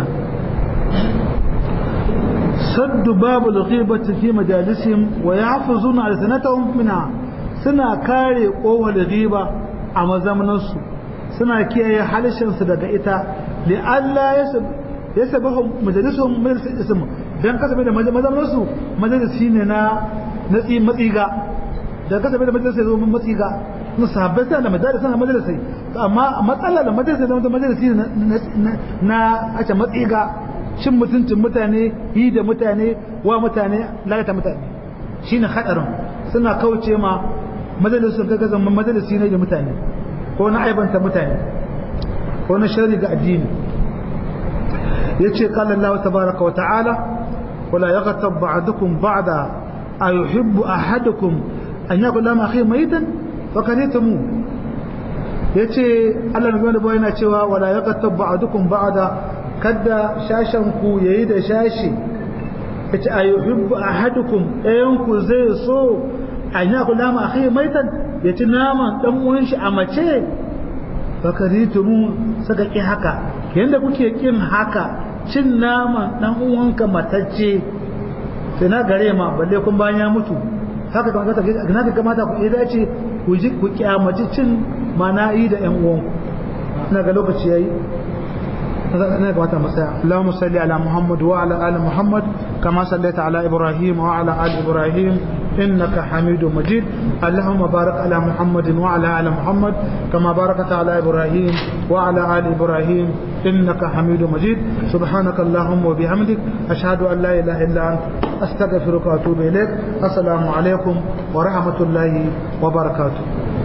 saddu babu al-ghibati fi majalisihim wa yahfazuna alsanatahum minha suna kare kowar ghiba a mazamaninsu suna kiyaye halishinsu daga ita li Allah ya sabahu majalisuhum majalisul ism dan kasabe da mazamaninsu majalisi ne na natsi matsiga da kasabe da majalisi zo matsiga na sahabbai sai da majalisi na majalisi amma matsala da majalisi da majalisi na a ce matsiga cin mutuncin mutane yi da mutane wa mutane lalata mutane shine hadarin suna kauce ma majalisun kaga zaman majalisi ne da mutane ko na aibanta mutane ko na shari ga addini yace qala Allah tabaaraka wa ta'ala wala yaghtab ba'dukum ba'da ayuhibbu ahadukum an yakula ma akhi mayitan fakaritumu yace Allah ne da yana cewa wala yaghtab ba'dukum ba'da kada shashen ku yayi da shashi yace ayuhibbu ahadukum ɗayan ku zai so an yakula ma akhi maitan yaci naman dan uwan shi a mace fakaritumu saka ki haka yanda kuke kin haka cin naman dan uwanka matacce sai na gare ma balle kun bayan ya mutu haka kamata na ga kamata ku yi dace ku ji ku kyamaci cin mana'i da ƴan uwanku ina ga lokaci yayi ina ga wata masaya Allahumma salli ala Muhammad wa ala ali Muhammad kama sallaita ala Ibrahim wa ala ali Ibrahim إنك حميد مجيد اللهم بارك على محمد وعلى آل محمد كما باركت على إبراهيم وعلى آل إبراهيم إنك حميد مجيد سبحانك اللهم وبحمدك أشهد أن لا إله إلا أنت أستغفرك وأتوب إليك السلام عليكم ورحمة الله وبركاته